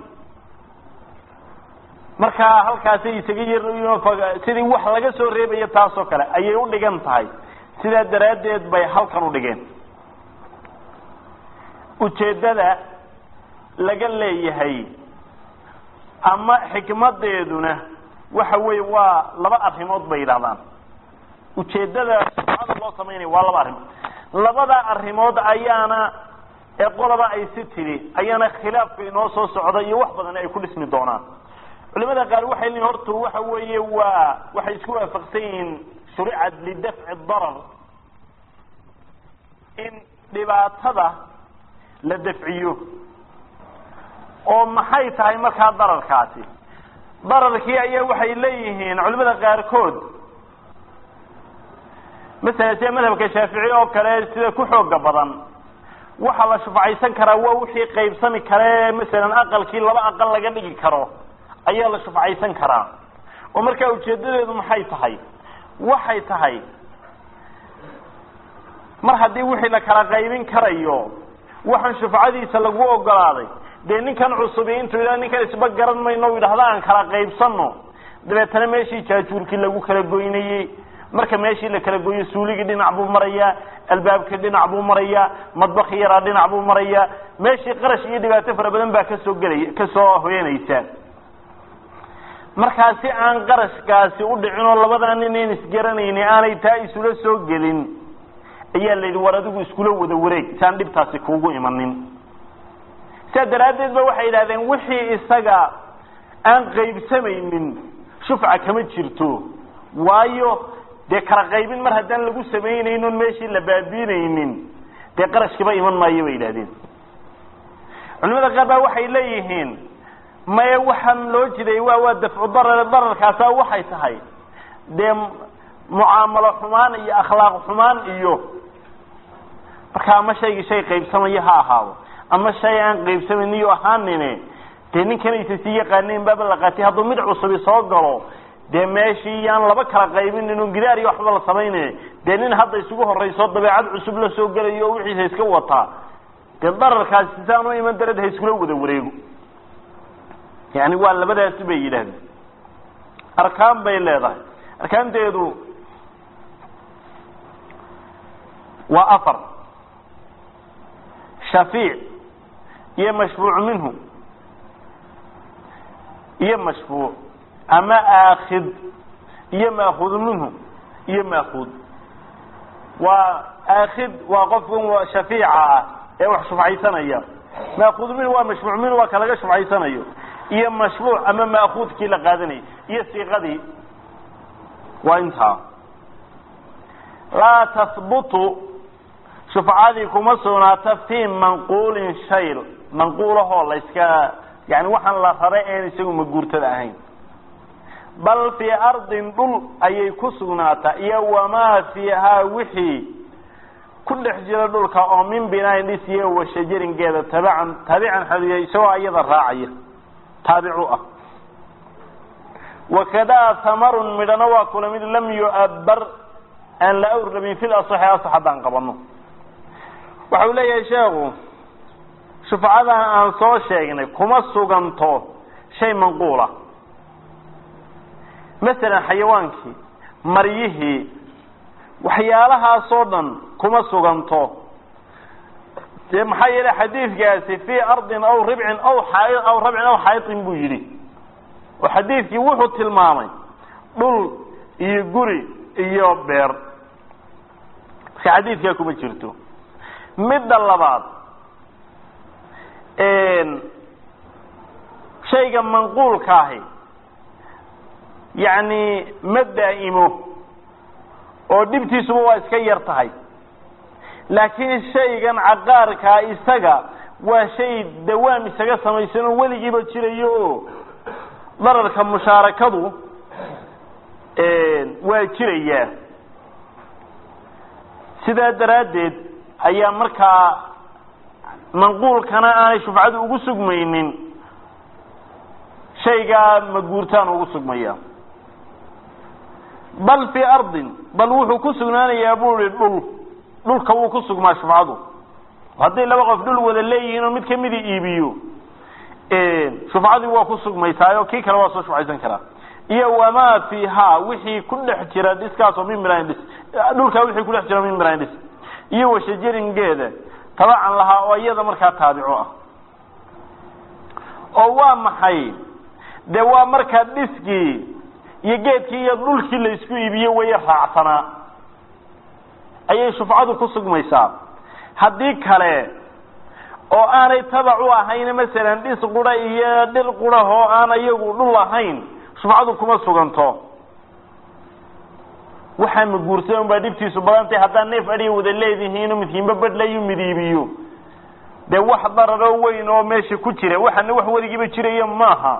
markaa halkaasay isaga yar sidii wax laga soo reebaya taasoo kale ayay u dhigan tahay sidaa daraaddeed bay halkan u dhigeen ujeeddada laga leeyahay ama xikmadeeduna waxa weeye waa laba arrimood bay yidhahdaan ujeeddada sufcada loo samaynaya waa laba arrimood labada arrimood ayaana ee qolaba ay si tidhi ayaana khilaafka inoo soo socda iyo wax badan ay ku dhismi doonaan culimada qaar waxay leeyihin horta waxa weeye waa waxay isku waafaqsan yihiin shuricad lidafci darar in dhibaatada la dafciyo oo maxay tahay markaa dararkaasi dararkii ayaa waxay leeyihiin culimada qaarkood masalan sida madhabka shaafici oo kale sida ku xooga badan waxaa la shufcaysan karaa waa wixii qaybsami kare masalan aqalkii laba aqal laga dhigi karo ayaa la shufcaysan karaa oo markaa ujeedadeedu maxay tahay waxay tahay mar haddii wixii la kala qaybin karayo waxaan shufcadiisa lagu ogolaaday dee ninkan cusubi intuu yidhah ninkan isba garan mayno u yidhahda aan kala qaybsano dabeetana meeshii jaajuurkii lagu kala goynayey marka meeshii la kala gooyo suuligii dhinac buu marayaa albaabkii dhinac buu marayaa madbakii yaraa dhinac buu marayaa meeshii qarash iyo dhibaato fara badan baa kasoo gelaya kasoo hoyanaysa markaa si aan qarashkaasi u dhicin oo labadaa nin in isgaranayni aanay taa isula soo gelin ayaa la yidhi war adigu iskula wada wareeg si aan dhibtaasi kuugu imanin sidaa daraaddeed ba waxay yidhahdeen wixii isaga aan qaybsamaynin shufca kama jirto waayo dee kala qaybin mar haddaan lagu samaynaynon meeshii la baabiinaynin dee qarashkiba iman maayo bay yidhahdeen culimada qaar baa waxay leeyihiin maye waxaan loo jiday waa waa dafcu darar dararkaasa waxay tahay dee mucaamalo xumaan iyo akhlaaq xumaan iyo marka ama shaygii shay qaybsamayo ha ahaado ama shay aan qaybsamayniyo ahaanine dee ninkanaysa sii yaqaanayn baaba la qaatay hadduu mid cusubi soo galo dee meeshii yaan laba kala qaybinin un gidaar iyo waxba la samayne dee nin hadda isugu horrayso dabeecad cusub la soo gelayo oo wixiisa iska wataa dee dararkaasi saan u iman darad ha iskula wada wareego yani waa labadaasi bay yidhahdeen arkaan bay leedahay arkaanteedu waa afar shafiic iyo mashfuuc minhu iyo mashfuuc ama aakhid iyo maakhud minhu iyo maakhud waa aakhid waa qofkan shafiica ah ee wax shufcaysanaya maakhud minhu waa mashfuuc minhu waa kalaga shufcaysanayo iyo mashfuuc ama maakuudkii la qaadanayay iyo siiqadii waa intaa laa tahbutu shufcadii kuma sugnaata fii manquulin shayl manquulahoo la yska yani waxaan la raray een isagu maguurtada ahayn bal fii ardin dhul ayay ku sugnaataa iyo wamaa fiihaa wixii ku dhex jira dhulka oo min binaain dhisiyo wa shajaringeeda tabacan taabican xadiya isagoo iyada raacaya taabicu ah wakadaa hamarun midhana waa kula mid lam yu'abbar aan la awrabin fil asaxi asax haddaan qabano waxa uu leeyahay sheekhu shufcadan aan soo sheegnay kuma suganto shay manquula masalan xayawaankii maryihii waxyaalahaasoo dhan kuma suganto dee maxaa yeelay xadiidkaasi fii ardin aw ribcin aw xaa aw rabcin aw xaayitin buu yidhi oo xadiidkii wuxuu tilmaamay dhul iyo guri iyo beer marka xadiidkaa kuma jirto midda labaad shayga manquulka ahi yacni ma daa'imo oo dhibtiisuba waa iska yar tahay laakiin shaygan caqaarkaa isaga waa shay dawaam isaga samaysan oo weligiiba jirayo oo dararka mushaarakadu waa jirayaa sidaa daraaddeed ayaa markaa manquulkana aanay shufcadu ugu sugmaynin shaygaa maguurtaan ugu sugmaya bal fii ardin bal wuxuu ku sugnaanayaa buu ihi dhul dhulka wuu ku sugmaa shufcadu hadday laba qof dhul wada leeyihiin oo mid kamida iibiyo shufcadii waa ku sugmaysaayo kii kale waa soo shufcaysan karaa iyo wamaa fiihaa wixii ku dhex jira dhiskaasoo min mirayn dhis dhulkaa wixii ku dhex jira min mirayn dhis iyo washajaringeeda tabacan lahaa oo iyada markaa taabico ah oo waa maxay dee waa markaa dhiskii iyo geedkii iyo dhulkii la isku iibiyo waya raacsanaa ayay shufcadu ku sugmaysaa haddii kale oo aanay tabac u ahayn masalan dhis qura iyo dhil qurah oo aan iyagu dhul ahayn shufcadu kuma suganto waxaa maguursan baa dhibtiisu badantay haddaa neef adhiga wada leedihiinoo midkiinba badhlayu midiibiyo dee wax dararoo weyn oo meesha ku jira waxana wax weligiiba jiraya maaha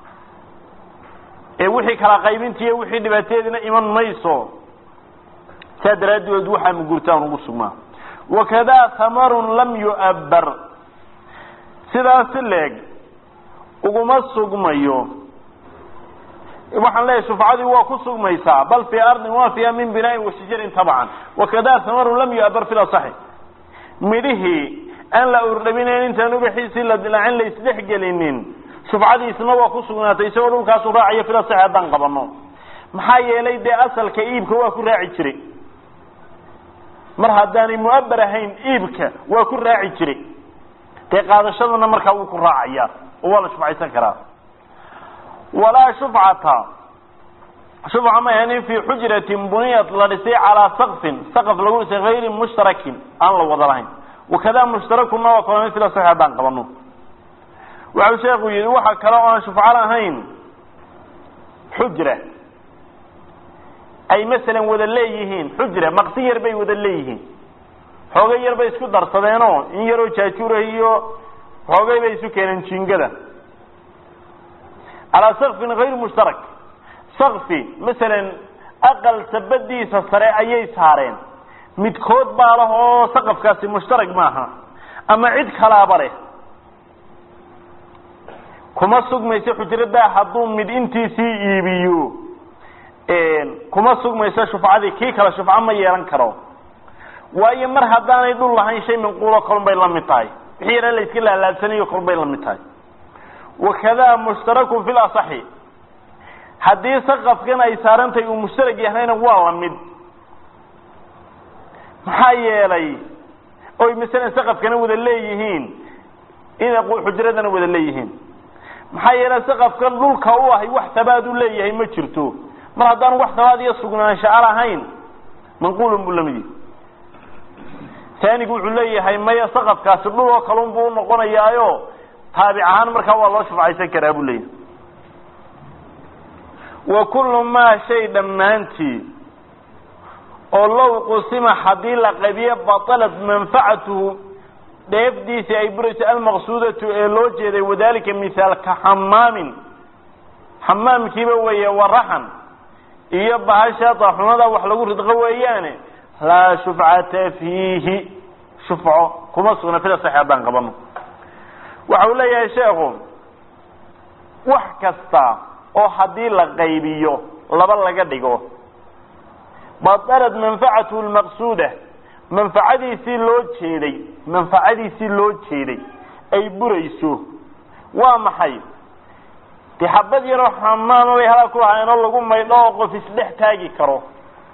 ee wixii kala qaybinta iyo wixii dhibaateediina iman mayso saa daraaddeed waxaa maguurtaan ugu sugmaa wakadaa hamarun lam yu'abbar sidaasi leeg uguma sugmayo waxaan leeyahay shufcadii waa ku sugmaysaa bal fii ardin waa fiiha min binaain washajarin tabcan wakadaa hamarun lam yu'abbar fi lasaxi midhihii aan la urdhabinayn intaan ubaxiisii la dilaacin la isdhex gelinin shufcadiisna waa ku sugnaatay isagoo dhulkaasu raacayo fil asaxi haddaan qabano maxaa yeelay dee asalka iibka waa ku raaci jiray mar haddaanay mu'abbar ahayn iibka waa ku raaci jiray dee qaadashadana markaa wuu ku raacaya oo waa la shufcaysan karaa walaa shufcata shufca ma ahanin fii xujratin buniyat la dhisay calaa sakfin saqaf lagu dhisay hayri mushtarakin aan la wada lahayn wakadaa mushtarakuna waa kaloo mil sax haddaan qabano waxau sheekhu yihi waxa kale oo aan shufco lahayn xujra ay masalan wada leeyihiin xujra maqsi yar bay wada leeyihiin xoogay yar bay isku darsadeenoo in yaroo jaajuura iyo xoogay bay isu keeneen jingada calaa sakfin hayr mushtarak sakfi masalan aqal sabadiisa sare ayay saareen midkood baa lah oo saqafkaasi mushtarag maaha ama cid kalaaba leh kuma sugmayso xujradaa hadduu mid intiisii iibiyo kuma sugmayso shufcadii kii kale shufco ma yeelan karo waayo mar haddaanay dhul lahayn shay manquulo kolun bay la mid tahay wixii yara la iska laalaabsanayo kolun bay la mid tahay wakadaa mushtarakun fi lasaxi haddii saqafkan ay saarantahay uu mushtarag yahayna waa la mid maxaa yeelay oy masalan saqafkana wada leeyihiin ina xujradana wada leeyihiin maxaa yeelay saqafkan dhulka u ahay wax tabaad u leeyahay ma jirto mar haddaanu wax tabaad iyo sugnaanshaa lahayn manquulun buu lamid yahay taanigu wuxuu leeyahay maya saqafkaasi dhul oo kalun buu unoqonayaayo taabic ahaan markaa waa loo shufcaysan karaa buu leeyahay wa kullu maa shay dhammaantii oo low qusima haddii la qabiye batalat manfacatuhu dheefdiisii ay burayso almaqsuudatu ee loo jeeday wadalika mihaal ka xamaamin xamaamkiiba weeye waraxan iyo bahasha daxunada wax lagu ridqo weeyaane laa shufcata fiihi shufco kuma sugna fida sax haddaan qabano waxa uu leeyahay sheekhu wax kasta oo haddii la qaybiyo laba laga dhigo batalat manfacatuhu lmaqsuuda manfacadiisii loo jeeday manfacadiisii loo jeeday ay burayso waa maxay dee xabad yaroo xamaama bay halaa ku lahaayeen oo lagu maydho oo qof isdhex taagi karo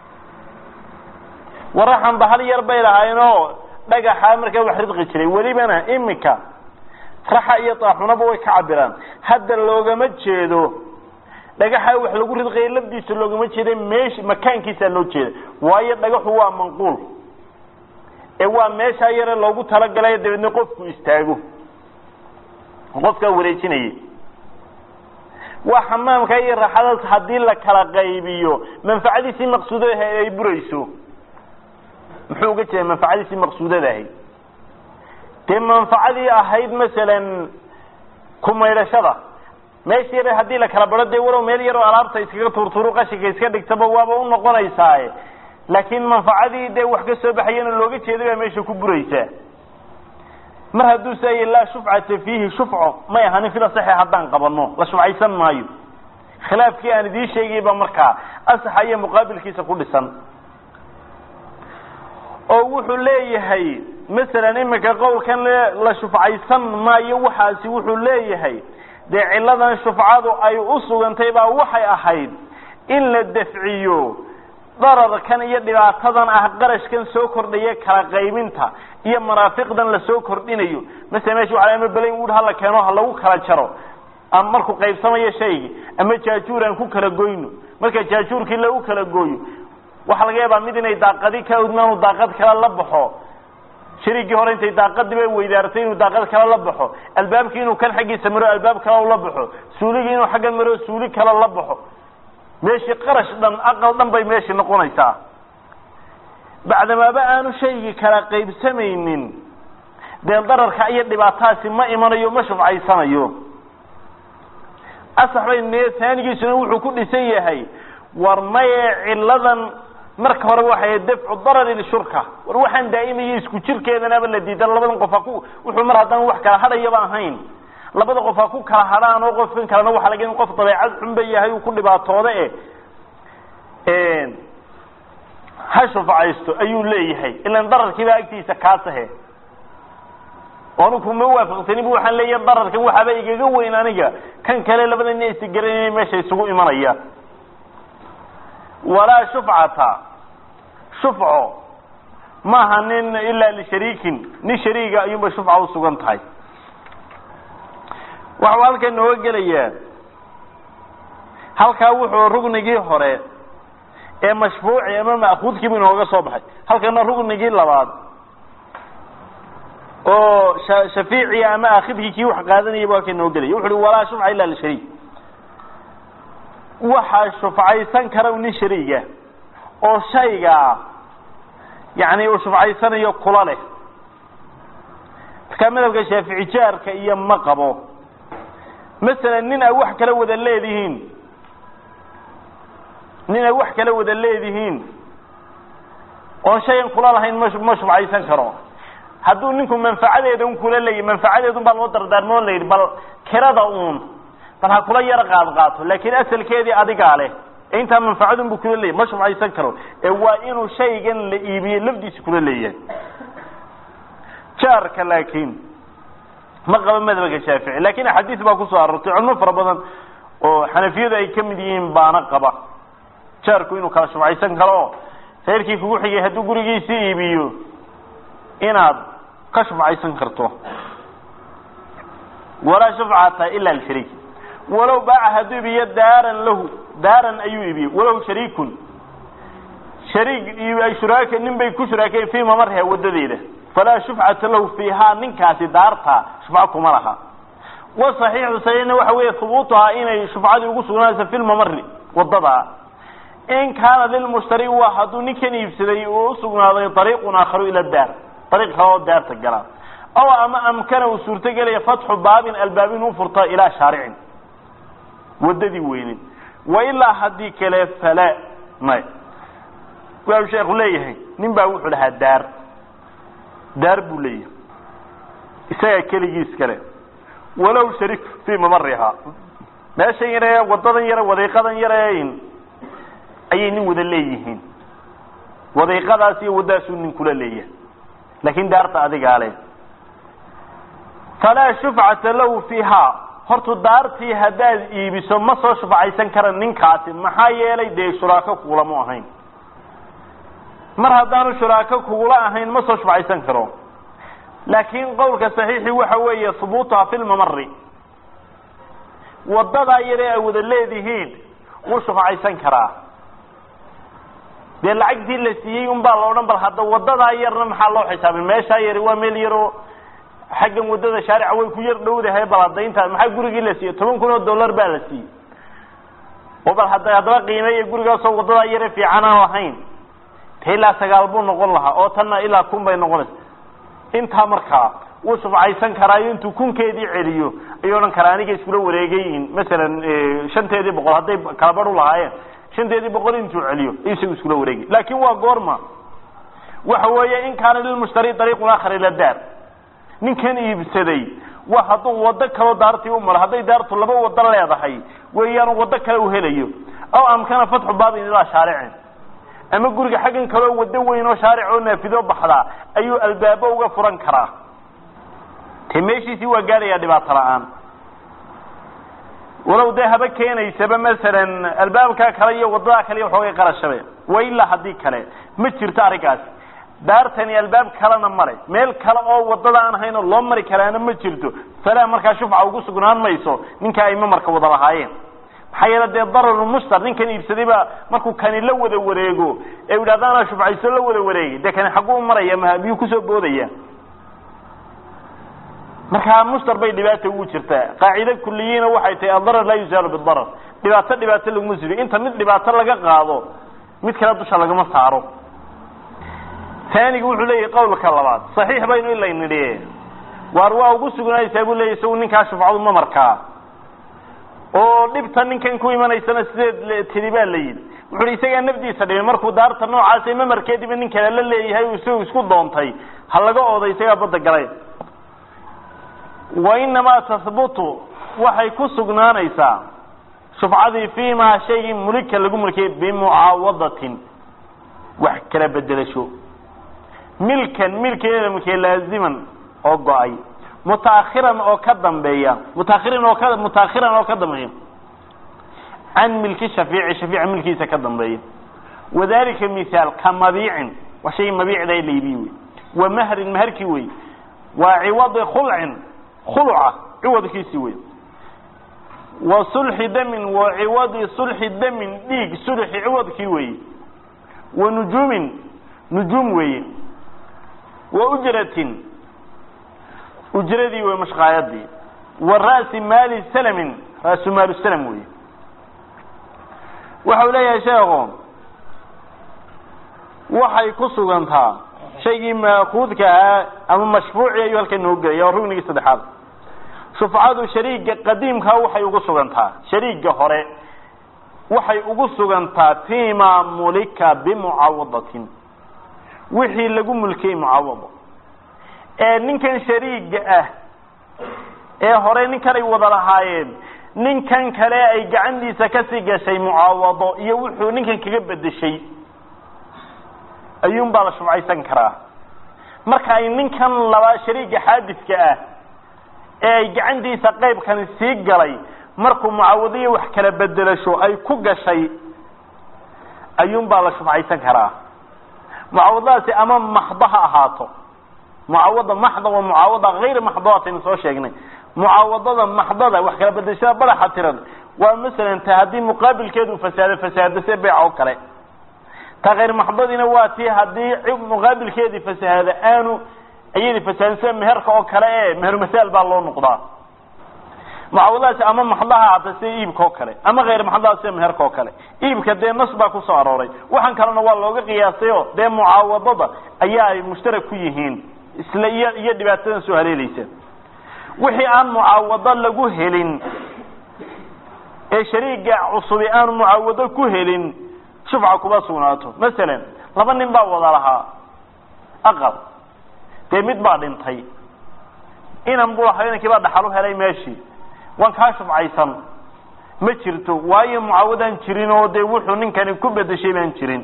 waraxan bahal yar bay lahaayeen oo dhagaxa markaa wax ridqi jiray welibana imika raxa iyo taaxunaba way ka cabiraan hadda loogama jeedo dhagaxa wax lagu ridqaya lafdiisa loogama jeeda meesh makaankiisaa loo jeeda waayo dhagaxu waa manquul ee waa meeshaa yare loogu talagalay dabeedna qofku istaago qofkaa wareejinaya waa xamaamka iyo raxadaas haddii la kala qaybiyo manfacadiisii maqsuudadaha ay burayso muxuu uga jeeda manfacadiisii maqsuudadahay dee manfacadii ahayd masalan kumaydhashada meesha yar haddii la kala baro dee walow meel yaroo alaabta iskaga tuurtuuru qashinka iska dhigtaba waaba u noqonaysaaye laakiin manfacadii dee wax ka soo baxayana looga jeeday baa meesha ku buraysaa mar hadduu say laa shufcata fiihi shufco may ahanin fila saxe haddaan qabano la shufcaysan maayo khilaafkii aan idiin sheegay baa markaa asaxa iyo muqaabilkiisa ku dhisan oo wuxuu leeyahay masalan iminka qowlkan la shufcaysan maayo waxaasi wuxuu leeyahay dee cilladan shufcadu ay u sugantay baa waxay ahayd in la dafciyo dararkan iyo dhibaatadan ah qarashkan soo kordhaya kala qaybinta iyo maraafiqdan lasoo kordhinayo masala mesha waa ama belayn wud hala keeno ha lagu kala jaro ama markuu qaybsamayo shaygii ama jaajuur aan ku kala goyno marka jaajuurkii lagu kala gooyo waxaa laga yaabaa mid inay daaqadi ka udmaanu daaqad kale la baxo shariigii hore intay daaqadiiba weydaartay inuu daaqad kale la baxo albaabkii inuu kan xaggiisa maro albaab kale la baxo suuligii inuu xaggan maro suuli kale la baxo meeshii qarash dhan aqal dhan bay meeshii noqonaysaa bacdamaaba aanu shaygii kala qaybsamaynin dee dararka iyo dhibaataasi ma imanayo ma shufcaysanayo asax bay ne taanigiisuna wuxuu ku dhisan yahay war maye ciladan marka hore waxay dafcu darari lishurka war waxaan daa'imaya isku jirkeedanaba la diidan labadan qof ha ku wuxuu mar haddaan wax kala hadhayaba ahayn labada qof ha ku kala hadhaan oo qofkan kalena waxa laga in qof dabeecad xun ba yahay uu ku dhibaatooda e ha shufcaysto ayuu leeyahay ilan dararkiibaa agtiisa kaasahe anigu ma waafaqsani bu waxaan leeyahay dararkan waxaaba igaga weyn aniga kan kale labada ina isgaranaya meesha isugu imanaya walaa shufcata shufco maaha nin ilaa lishariikin nin shariiga ayuunbay shufca usugan tahay waxau halkan nooga gelayaa halkaa wuxuu rugnigii hore ee mashfuuci ama ma'kuudkiibu inooga soo baxay halkana rugnigii labaad oo shafiiciy ama akhidkii kii wax qaadanayay bu halkan nooga gelaya wuxu uhi walaa shufca ila lishariik waxaa shufcaysan kara nin shariiga oo shaygaa yani uu shufcaysanayo kula leh markaa madhabka shaafici jaarka iyo ma qabo masalan nin ay wax kala wada leedihiin nin ay wax kala wada leedihiin oon shayan kula lahayn ma ma shufcaysan karo hadduu ninku manfacadeeda un kula leeyahy manfacadeedun baa loo dardaarmo la yidhi bal kirada uun bal ha kula yaro qaad qaato laakiin asalkeedii adigaa leh ee intaa manfacadun buu kula leeyahy ma shufcaysan karo ee waa inuu shaygan la iibiye lafdiisa kula leeyahay jaarka laakiin ma qabo madhabka shaafici lakin axaadiis baa kusoo aroortay culmo fara badan oo xanafiyadu ay ka mid yihiin baana qaba jaarku inuu kala shufcaysan karo oo reerkii kugu xigay hadduu gurigiisii iibiyo inaad ka shufcaysan karto walaa shufcata ila lshariik walow baaca hadduu iibiyo daaran lahu daaran ayuu iibiyey walow shariikun shariik ay shuraaka nin bay ku shuraakeen fii mamarha wadadeeda falaa shufcata lahu fiihaa ninkaasi daarta shufco kuma laha wasaxiixu saxiixna waxa weeye hubuutuhaa inay shufcadii ugu sugnaanaysa fi lmamari wadada in kaana lilmushtari waa hadduu ninkan iibsaday uu usugnaaday ariiqun aakharu ila daar ariiq kale oo daarta gala aw ama amkana uu suurtogelaya fatxu baabin albaab inuu furta ilaa shaaricin wadadii weyneed wa ilaa haddii kale fala may waa sheekhu leeyahay nin baa wuxuu lahaa daar daar buu leeyahay isagaa keligiis kale walow sharik fii mamarihaa meeshan yare wadadan yare wadiiqadan yare ayay nin wada leeyihiin wadiiqadaas iyo waddaasuu nin kula leeyahay laakin daarta adigaa le falaa shufcata lahu fiihaa hortu daartii haddaad iibiso ma soo shufcaysan kara ninkaasi maxaa yeelay dee shuraako kugulamu ahayn mar haddaanu shuraako kugula ahayn ma soo shufcaysan karo laakiin qowlka saxiixi waxa weeye hubuutuha fi lmamari wadadaa yare ay wada leedihiin wuu shufcaysan karaa dee lacagtii la siiyey un baa la odhan bal hadda wadadaa yarna maxaa loo xisaabin meeshaa yari waa meel yaroo xaggan wadada shaarica way ku yar dhowdahay bal hadda intaa maxaa gurigii la siiyey toban kun oo dollar baa la siiyey oo bal hadda haddaba qiimeeya gurigaasoo wadadaa yare fiican aan lahayn te ilaa sagaal buu noqon lahaa oo tanna ilaa kun bay noqonaysa intaa markaa wuu shufcaysan karaayo intuu kunkeedii celiyo ayuu odhan karaa aniga iskula wareegayin masalan shanteedii boqol hadday kala badh u lahaayeen shanteedii boqol intuu celiyo ayuu isagu iskula wareegay laakin waa goorma waxa weeye in kaana lilmushtari dariiqun aakhar ila daar ninkan iibsaday wa hadduu waddo kaloo daartii u maro hadday daartu laba waddo leedahay weeyaan waddo kale u helayo aw amkana fatxu baabin ilaa shaaricin ama guriga xaggan kaloo waddo weyn oo shaaric oo naafido baxdaa ayuu albaabo uga furan karaa te meeshiisii waa gaadhayaa dhibaato la-aan walow dee haba keenaysaba masalan albaabkaa kale iyo waddadaa kale iyo waxoogay qarashabe wa ilaa haddii kale ma jirto arrinkaasi daartani albaab kalena male meel kale oo waddada aan ahayn oo loo mari karaana ma jirto falaa markaa shufca ugu sugnaan mayso ninka ay mamarka wada lahaayeen maxaa yeele dee dararumushtar ninkan iibsaday baa markuu kani la wada wareego ee u yidhahda anaa shufcayso la wada wareegay dee kani xagguu maraya ma miyuu kusoo boodaya markaa mushtar bay dhibaata ugu jirtaa qaacide kuliyiina waxay tahay adarar laa yuzaalu bidarar dhibaato dhibaato laguma siro inta mid dhibaato laga qaado mid kale dusha lagama saaro taaniga wuxuu leeyahay qawlka labaad saxiix baynu ila nidhi waar waa ugu sugnaaysaa buu leeyahy isagu ninkaa shufcadu ma markaa oo dhibta ninkan ku imanaysana sideed tidi baa la yidhi wuxu uhi isagaa nafdiisa dhibay markuu daarta noocaasa mamarkeediba nin kale la leeyahay uu isagu isku doontay ha laga ooday isagaa badda galay wa inamaa tahbutu waxay ku sugnaanaysaa shufcadii fi ma shaygii mulika lagu mulkiyay bimucaawadatin wax kala bedelasho milkan milkeeda mulkiya laaziman oo go-ay mutaakhiran oo ka dambeeya mutaakhirin oo ka mutaakhiran oo ka dambeeya can milki shafiici shafiica milkiisa ka dambeeya wadalika mihaal ka mabiicin waa shay mabiicda la iibiye wey wa mahrin maharkii wey waa ciwadi khulcin khulca ciwadkiisi wey wa sulxi damin wa ciwadi sulxi damin dhiig sulxi ciwadkii weeye wa nujuumin nujuum weeye wa ujratin ujradii wey mashqaayadii wa ra'si maali salamin ra'su maalu salam weeye waxau leeyahay sheekhu waxay ku sugantaa shaygii maakuudka ahaa ama mashfuuci ayuu halkan noogu gelaya waa rugnigii saddexaad shufcadu shariiga qadiimkaa waxay ugu sugantaa shariiga hore waxay ugu sugantaa fima mulika bimucaawadatin wixii lagu mulkiyey mucaawado ee ninkan shariiga ah ee hore ninkan ay wada lahaayeen ninkan kale ay gacantiisa kasii gashay mucaawado iyo wuxuu ninkan kaga bedeshay ayuun baa la shufcaysan karaa marka ay ninkan laba shariiga xaadidka ah ee ay gacantiisa qaybkani sii galay markuu mucaawadiyo wax kala bedelasho ay ku gashay ayuun baa la shufcaysan karaa mucaawadadaasi ama maxdo ha ahaato mucaawada maxda waa mucaawada hayr maxdoataynu soo sheegnay mucaawadada maxdada wax kala bedelashada badaxa tiran waa masalan ta haddii muqaabilkeedu fasaado fasaado se beyc oo kale ta hayr maxdadiina waa tii haddii muqaabilkeedii fasahaado aanu iyadii fasaadin sida meherka oo kale e mehermasaal baa loo noqdaa mucaawadadaasi ama maxdaha ahaata sida iibka oo kale ama hayr maxdaha sida meherka oo kale iibka dee nas baa kusoo arooray waxaan kalena waa looga qiyaasayo dee mucaawadada ayaa ay mushtarak ku yihiin isla iyo iyo dhibaatadan soo haleelaysa wixii aan mucaawado lagu helin ee shariiga cusubi aanu mucaawado ku helin shufca kuma sugnaato masalan laba nin baa wada lahaa aqal dee mid baa dhintay inan buu lahaa inankii baa dhaxal u helay meeshii waan kaa shufcaysan ma jirto waayo mucaawadaan jirin oo dee wuxuu ninkani ku bedeshay baan jirin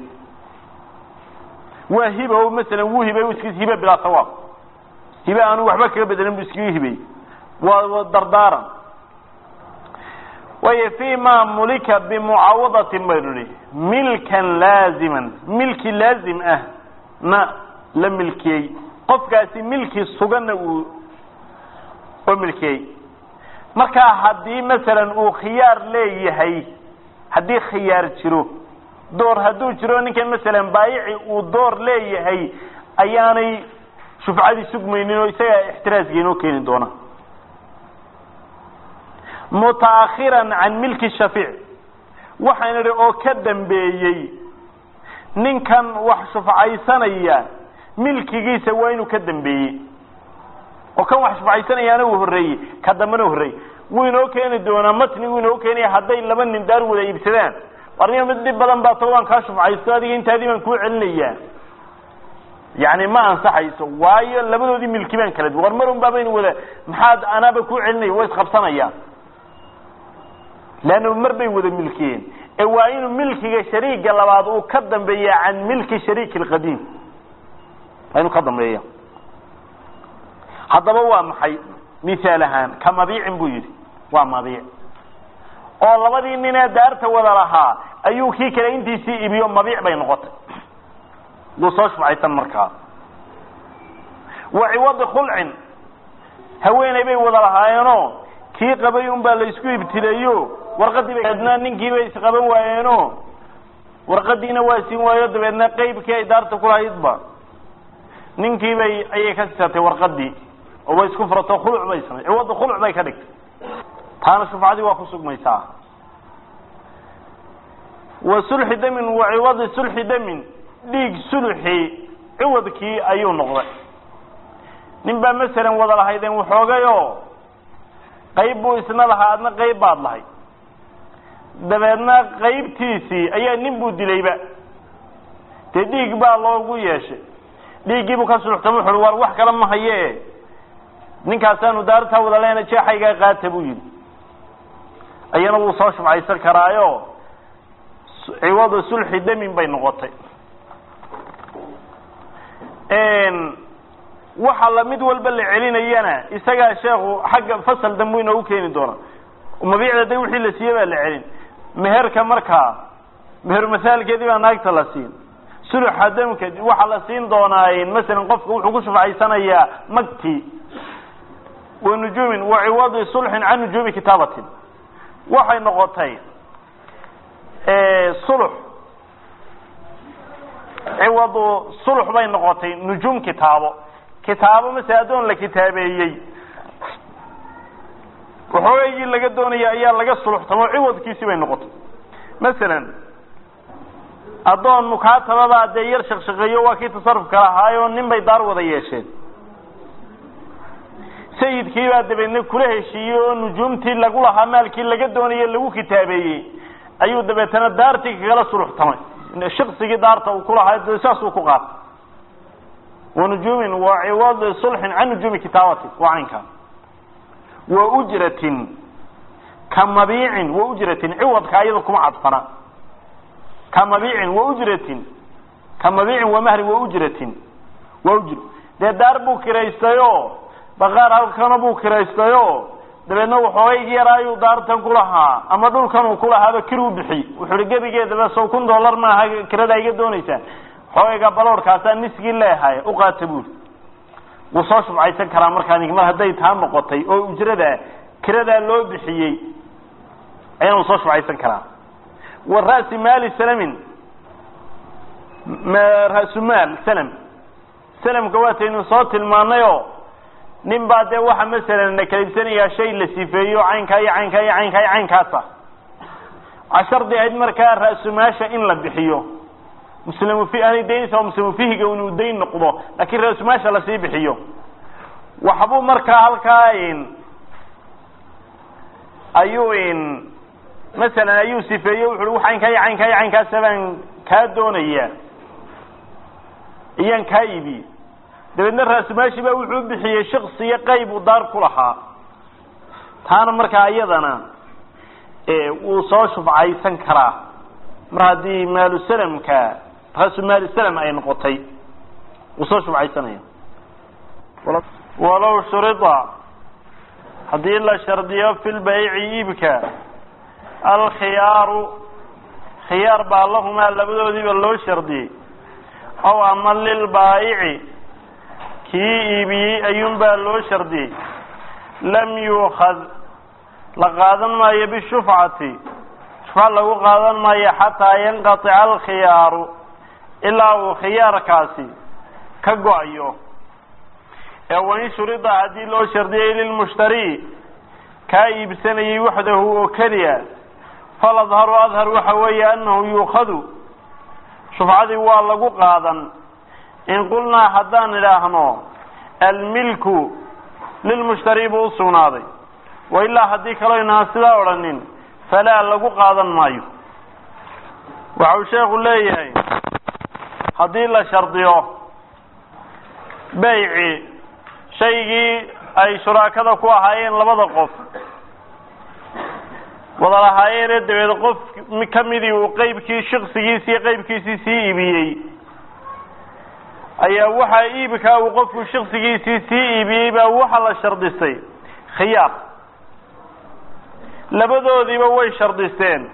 waa hiba o masalan wuu hibay iskis hibe bilaa sawaab hibe aanu waxba kaga bedelin bu iskaga hibay waa dardaaran waayo fi ma mulika bimucaawadatin baynu nihi milkan laaziman milki laazim ah na la milkiyey qofkaasi milki suganna uu oo milkiyey markaa haddii masalan uu khiyaar leeyahay haddii khiyaar jiro door hadduu jiro ninkan masalan baayici uu door leeyahay ayaanay shufcadii sugmaynin oo isaga ixtiraasga inoo keeni doona mutaakhiran can milki shafiic waxaan idhi oo ka dambeeyey ninkan wax shufcaysanaya milkigiisa waa inuu ka dambeeyey oo kan wax shufcaysanayaana uu horreeyey ka dambena horreeyey wuu inoo keeni doonaa matni wuu inoo keenaya hadday laba nin daar wada iibsadaan warniga mid dhib badan baa to waan kaa shufcaysto adiga intaadii baan kuu celinayaa yani ma ansaxayso waayo labadoodii milki baan kala duwan war mar un baabaynu wada maxaad anaaba kuu celinaya way isqabsanayaan leanna mar bay wada milkiyeen ee waa inuu milkiga shariiga labaad uu ka dambeeya can milki shariiki alqadiim waa inuu ka dambeeya haddaba waa maxay mihaal ahaan ka mabiicin buu yidhi waa mabiic oo labadii ninee daarta wada lahaa ayuu kii kale intiisii ibiyo mabiic bay noqotay duu soo shufcaysan markaa wa ciwadi khulcin haweeney bay wada lahaayeenoo kii qabay un baa la isku ibtileeyo warqadii dabeedna ninkii bay isqaban waayeeno warqadiina waa siin waayo dabeedna qeybkii ay daarta kulahaydba ninkii bay ayay ka sisatay warqadii oo way isku furato khuluc bay samay ciwadi khuluc bay ka dhigtay taana shufcadii waa ku sugmaysaa wa sulxi damin wa ciwadi sulxi damin dhiig suluxii ciwadkii ayuu noqday nin baa masalan wada lahaydeen waxoogay oo qayb buu isna lahaa adna qayb baad lahay dabeedna qaybtiisii ayaa nin buu dilayba dee dhiig baa loogu yeeshay dhiiggiibuu ka suluxtama wuxu war wax kale ma haye ninkaasaanu daartaa wada leena jeexaygaa qaata buu yidhi ayana wuu soo shufcaysan karaayo ciwadu sulxi damin bay noqotay waxa la mid walba la celinayana isagaa sheekhu xagga fasal dambu inoogu keeni doona mabiicda de wixii la siiyey baa la celin meherka markaa meher masaalkeedii baa naagta la siin suluxa damka waxaa la siin doonaa masalan qofka wuxuu ku shufcaysanayaa magti wa nujuumin wa ciwadi sulxin can nujuumi kitaabatin waxay noqotay sulux ciwadu sulux bay noqotay nujuum kitaabo kitaabo mase addoon la kitaabeeyey waxoogaygii laga doonaya ayaa laga suluxtamo ciwadkiisi bay noqotay masalan addoon mukaatababaa dee yar shaqshaqeeyo waa kii tasarufka lahaayo nin bay daar wada yeesheen sayidkii baa dabeedna kula heshiiyey oo nujuumtii lagu lahaa maalkii laga doonaye lagu kitaabeeyey ayuu dabeetana daartii kagala suluxtamay shaqsigii daarta uu kulahaa saasuu ku qaatay wa nujuumin wa ciwadi sulxin can nujuumi kitaabati waa caynkaa wa ujratin ka mabiicin wa ujratin ciwadka ayada kuma cadfana ka mabiicin wa ujratin ka mabiicin wa mahrin wa ujratin wa ujr dee daar buu kiraystayo baqaar halkana buu kiraystayo dabeedna waxoogaygii yaraa ayuu daartan ku lahaa ama dhulkan uu kulahaaba kir u bixiy wuxuu hi gebigeedaba sow kun dollar maaha kirada iga doonaysaa xoogayga baloorkaasaa nisgii leehay u qaata buuri wuu soo shubcaysan karaa markaa nink mar hadday taa noqotay oo ujrada kiradaa loo bixiyey ayaan uu soo shubcaysan karaa wa ra'si maali salamin ra'sumaal salam salamka waataynu soo tilmaanayoo nin baa dee waxa masalan la kala ibsanayaa shay la sifeeyo caynkaa iyo caynkaa iyo caynkaa iyo caynkaasa cashardi ahayd markaa ra'sumaasha in la bixiyo muslimu fi aanay daynaysa muslimu fihiga inuu dayn noqdo laakiin ra'sumaasha lasii bixiyo waxbuu markaa halkaa ayuu masalan ayuu sifeeyo wuxu ui caynkaa iyo caynkaa iyo caynkaasa baan kaa doonaya iyaan kaa iibi dabeedna raasumaashi baa wuxuu bixiyey shaksiyo qayb uu daar ku lahaa taana markaa iyadana wuu soo shufcaysan karaa mar haddii maalusalamka raasumaalusalam ay noqotay wuu soo shufcaysanaya walow shurida haddii la shardiyo fi lbayci iibka alkhiyaaru khiyaar baa lahumaa labadoodiiba loo shardiyey ow ama lilbaayici kii iibiyey ayuunbaa loo shardiyey lam yuukad la qaadan maayo bishufcati shufca lagu qaadan maayo xataa yanqatica alkhiyaaru ilaa uu khiyaarkaasi ka go-ayo ee wain shurida haddii loo shardiyey lilmushtari kaa iibsanayay waxdahu oo keliya faladharu adhar waxa weeye annahu yuukhadu shufcadii waa lagu qaadan in qulnaa haddaan idhaahno almilku lilmushtari buu usugnaaday wa ilaa haddii kaloo inaan sidaa odhanin falaa lagu qaadan maayo waxa uu sheekhu leeyahay haddii la shardiyo beyci shaygii ay shuraakada ku ahaayeen labada qof wada lahaayeenee dabeed qof ka midii uu qeybkii shiksigiisi iyo qeybkiisii sii iibiyey ayaa waxaa iibkaa uu qofku shiksigiisii sii iibiyey baa waxa la shardisay khiyaar labadoodiiba way shardisteen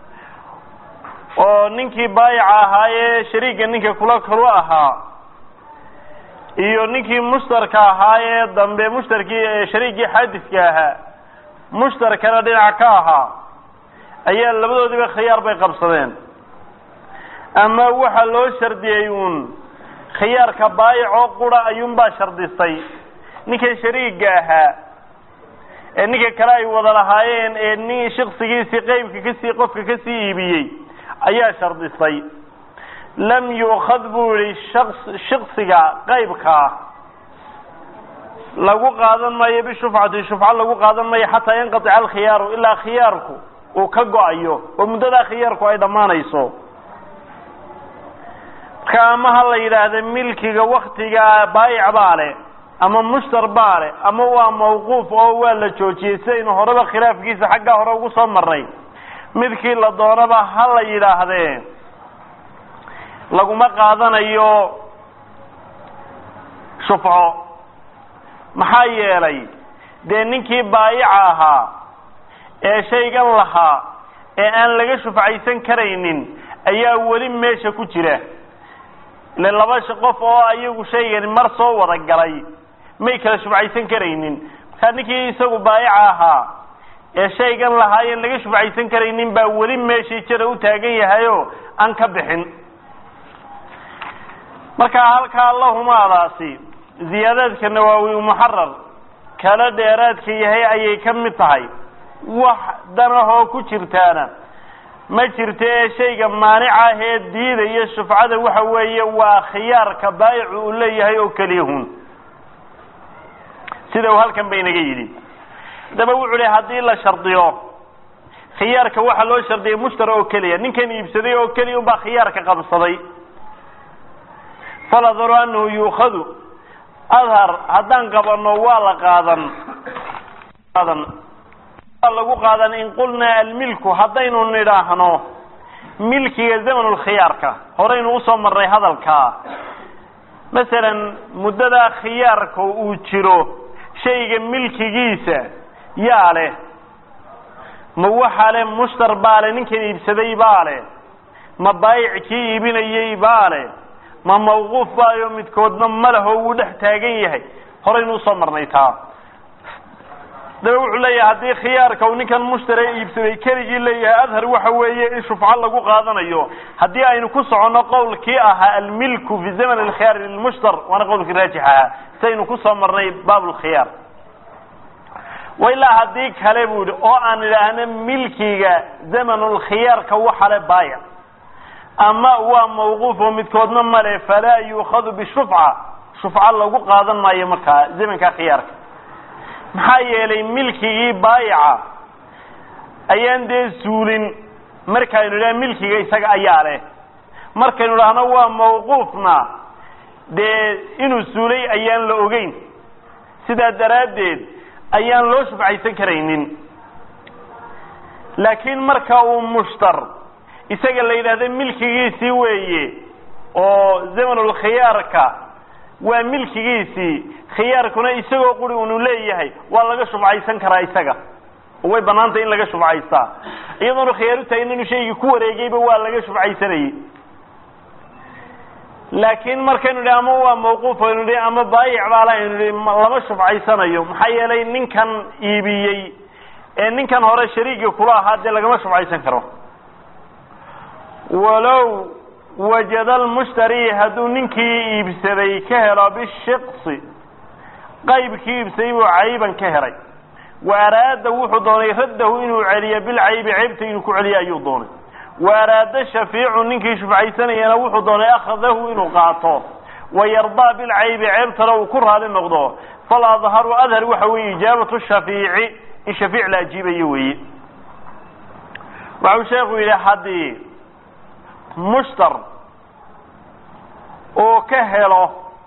oo ninkii baayica ahaayee shariigga ninka kula kalu ahaa iyo ninkii mushtarka ahaayee dambe mushtarkii shariiggii xaadiska ahaa mushtarkana dhinac ka ahaa ayaa labadoodiiba khiyaar bay qabsadeen ama waxaa loo shardiyey uun khiyaarka baayicoo qura ayuunbaa shardisay ninka shariigga ahaa ee ninka kale ay wada lahaayeen ee nin shiksigiisii qeybka kasii qofka kasii iibiyey ayaa shardisay lam yu'khad buu yihi shaks shiksiga qeybkaa lagu qaadan maayo bishufcati shufco lagu qaadan maayo xataa yanqatica alkhiyaaru ilaa khiyaarku uu ka go-ayo oo muddadaa khiyaarku ay dhammaanayso marka ama ha la yidhaahda milkiga waktiga baayic baa leh ama mushtar baa leh ama waa mawquuf oo waa la joojiyey sidaynu horeba khilaafkiisa xaggaa hore ugu soo marnay midkii la doonaba ha la yidhaahdee laguma qaadanayo shufco maxaa yeelay dee ninkii baayica ahaa ee shaygan lahaa ee aan laga shufcaysan karaynin ayaa weli meesha ku jira ile laba qof oo ayagu shaygani mar soo wada galay may kala shufcaysan karaynin markaa ninkii isagu baayica ahaa ee shaygan lahaa aan laga shufcaysan karaynin baa weli meeshii jira u taagan yahayo aan ka bixin marka halkaa lahumaadaasi ziyaadaadka nawaawi muxarar kala dheeraadka yahay ayay ka mid tahay wax danahoo ku jirtaana ma jirto ee shayga maanica ee diidaya shufcada waxa weeye waa khiyaarka baayicu uu leeyahay oo keliyahun sida uu halkan ba inaga yidhi haddaba wuxu uhi haddii la shardiyo khiyaarka waxaa loo shardiyay mushtara oo keliya ninkan iibsaday oo keliya unbaa khiyaarka qabsaday faladharu anahu yuukhadu adhar haddaan qabano waa la qaadan qaadan waa lagu qaadan in qulnaa almilku haddaynu nidhaahno milkiga zamanulkhiyaarka horaynu usoo marnay hadalkaa masalan muddadaa khiyaarka uu jiro shayga milkigiisa yaa leh ma waxaa leh mushtar baa leh ninkan iibsaday baa leh ma baayic kii iibinayey baa leh ma mawquuf baayo midkoodna ma leho wuu dhex taagan yahay horaynu usoo marnay taa daba wuxuu leeyahay haddii khiyaarka uu ninkan mushtare iibsaday keligii leeyahay adhar waxa weeye in shufco lagu qaadanayo haddii aynu ku soconno qowlkii ahaa almilku fi zaman alkhiyaari lilmushtar waana qowlkii raajix ahaa saynu kusoo marnay baab lkhiyaar wa ilaa haddii kale bu yihi oo aan idhaahno milkiga zamanulkhiyaarka waxa le baayic ama waa mawquuf oo midkoodna male falaa yuukhadu bishufca shufca lagu qaadan maayo markaa zamanka khiyaarka maxaa yeelay milkigii baayica ayaan dee suulin markaynu idhaha milkiga isaga ayaa leh markaynu idhaahno waa mawquufna dee inuu suulay ayaan la ogeyn sidaa daraaddeed ayaan loo shufcaysan karaynin laakiin marka uu mushtar isaga la yidhahda milkigiisii weeye oo zamanulkhiyaarka waa milkigiisii khiyaarkuna isagoo quri unu leeyahay waa laga shufcaysan karaa isaga oo way banaantay in laga shufcaystaa iyadoonu khiyaar u taagin inuu shaygii ku wareegayba waa laga shufcaysanayey laakiin markaynu idhi ama waa mawquuf aynu idhi ama baayic baala aynu idhi lama shufcaysanayo maxaa yeelay ninkan iibiyey ee ninkan hore shariiga kula ahaa dee lagama shufcaysan karo walow wajada almushtari hadduu ninkii iibsaday ka helo bishiksi qaybkii iibsaday buu cayban ka helay wa araada wuxuu doonay raddahu inuu celiyo bilcaybi ceybta inuu ku celiyo ayuu doonay wa araada shafiicu ninkii shufcaysanayana wuxuu doonay akhadahu inuu qaato wayardaa bilcaybi ceebtana uu ku raali noqdo fal adharu adhar waxa weeye ijaabatu shafeici in shafiic la ajiibayo weeye waxau sheekhu yidhi haddii mushtar uu ka helo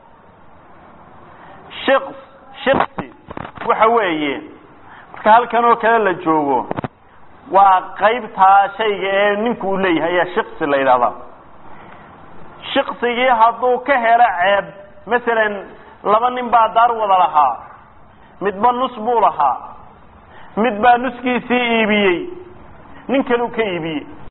shiks shiksi waxa weeye marka halkan oo kale la joogo waa qaybtaa shayga ee ninku uu leeyahay ayaa shiksi la yidhahdaa shiksigii hadduu ka helo ceeb masalan laba nin baa daar wada lahaa midba nus buu lahaa mid baa nuskiisii iibiyey nin kaluu ka iibiyey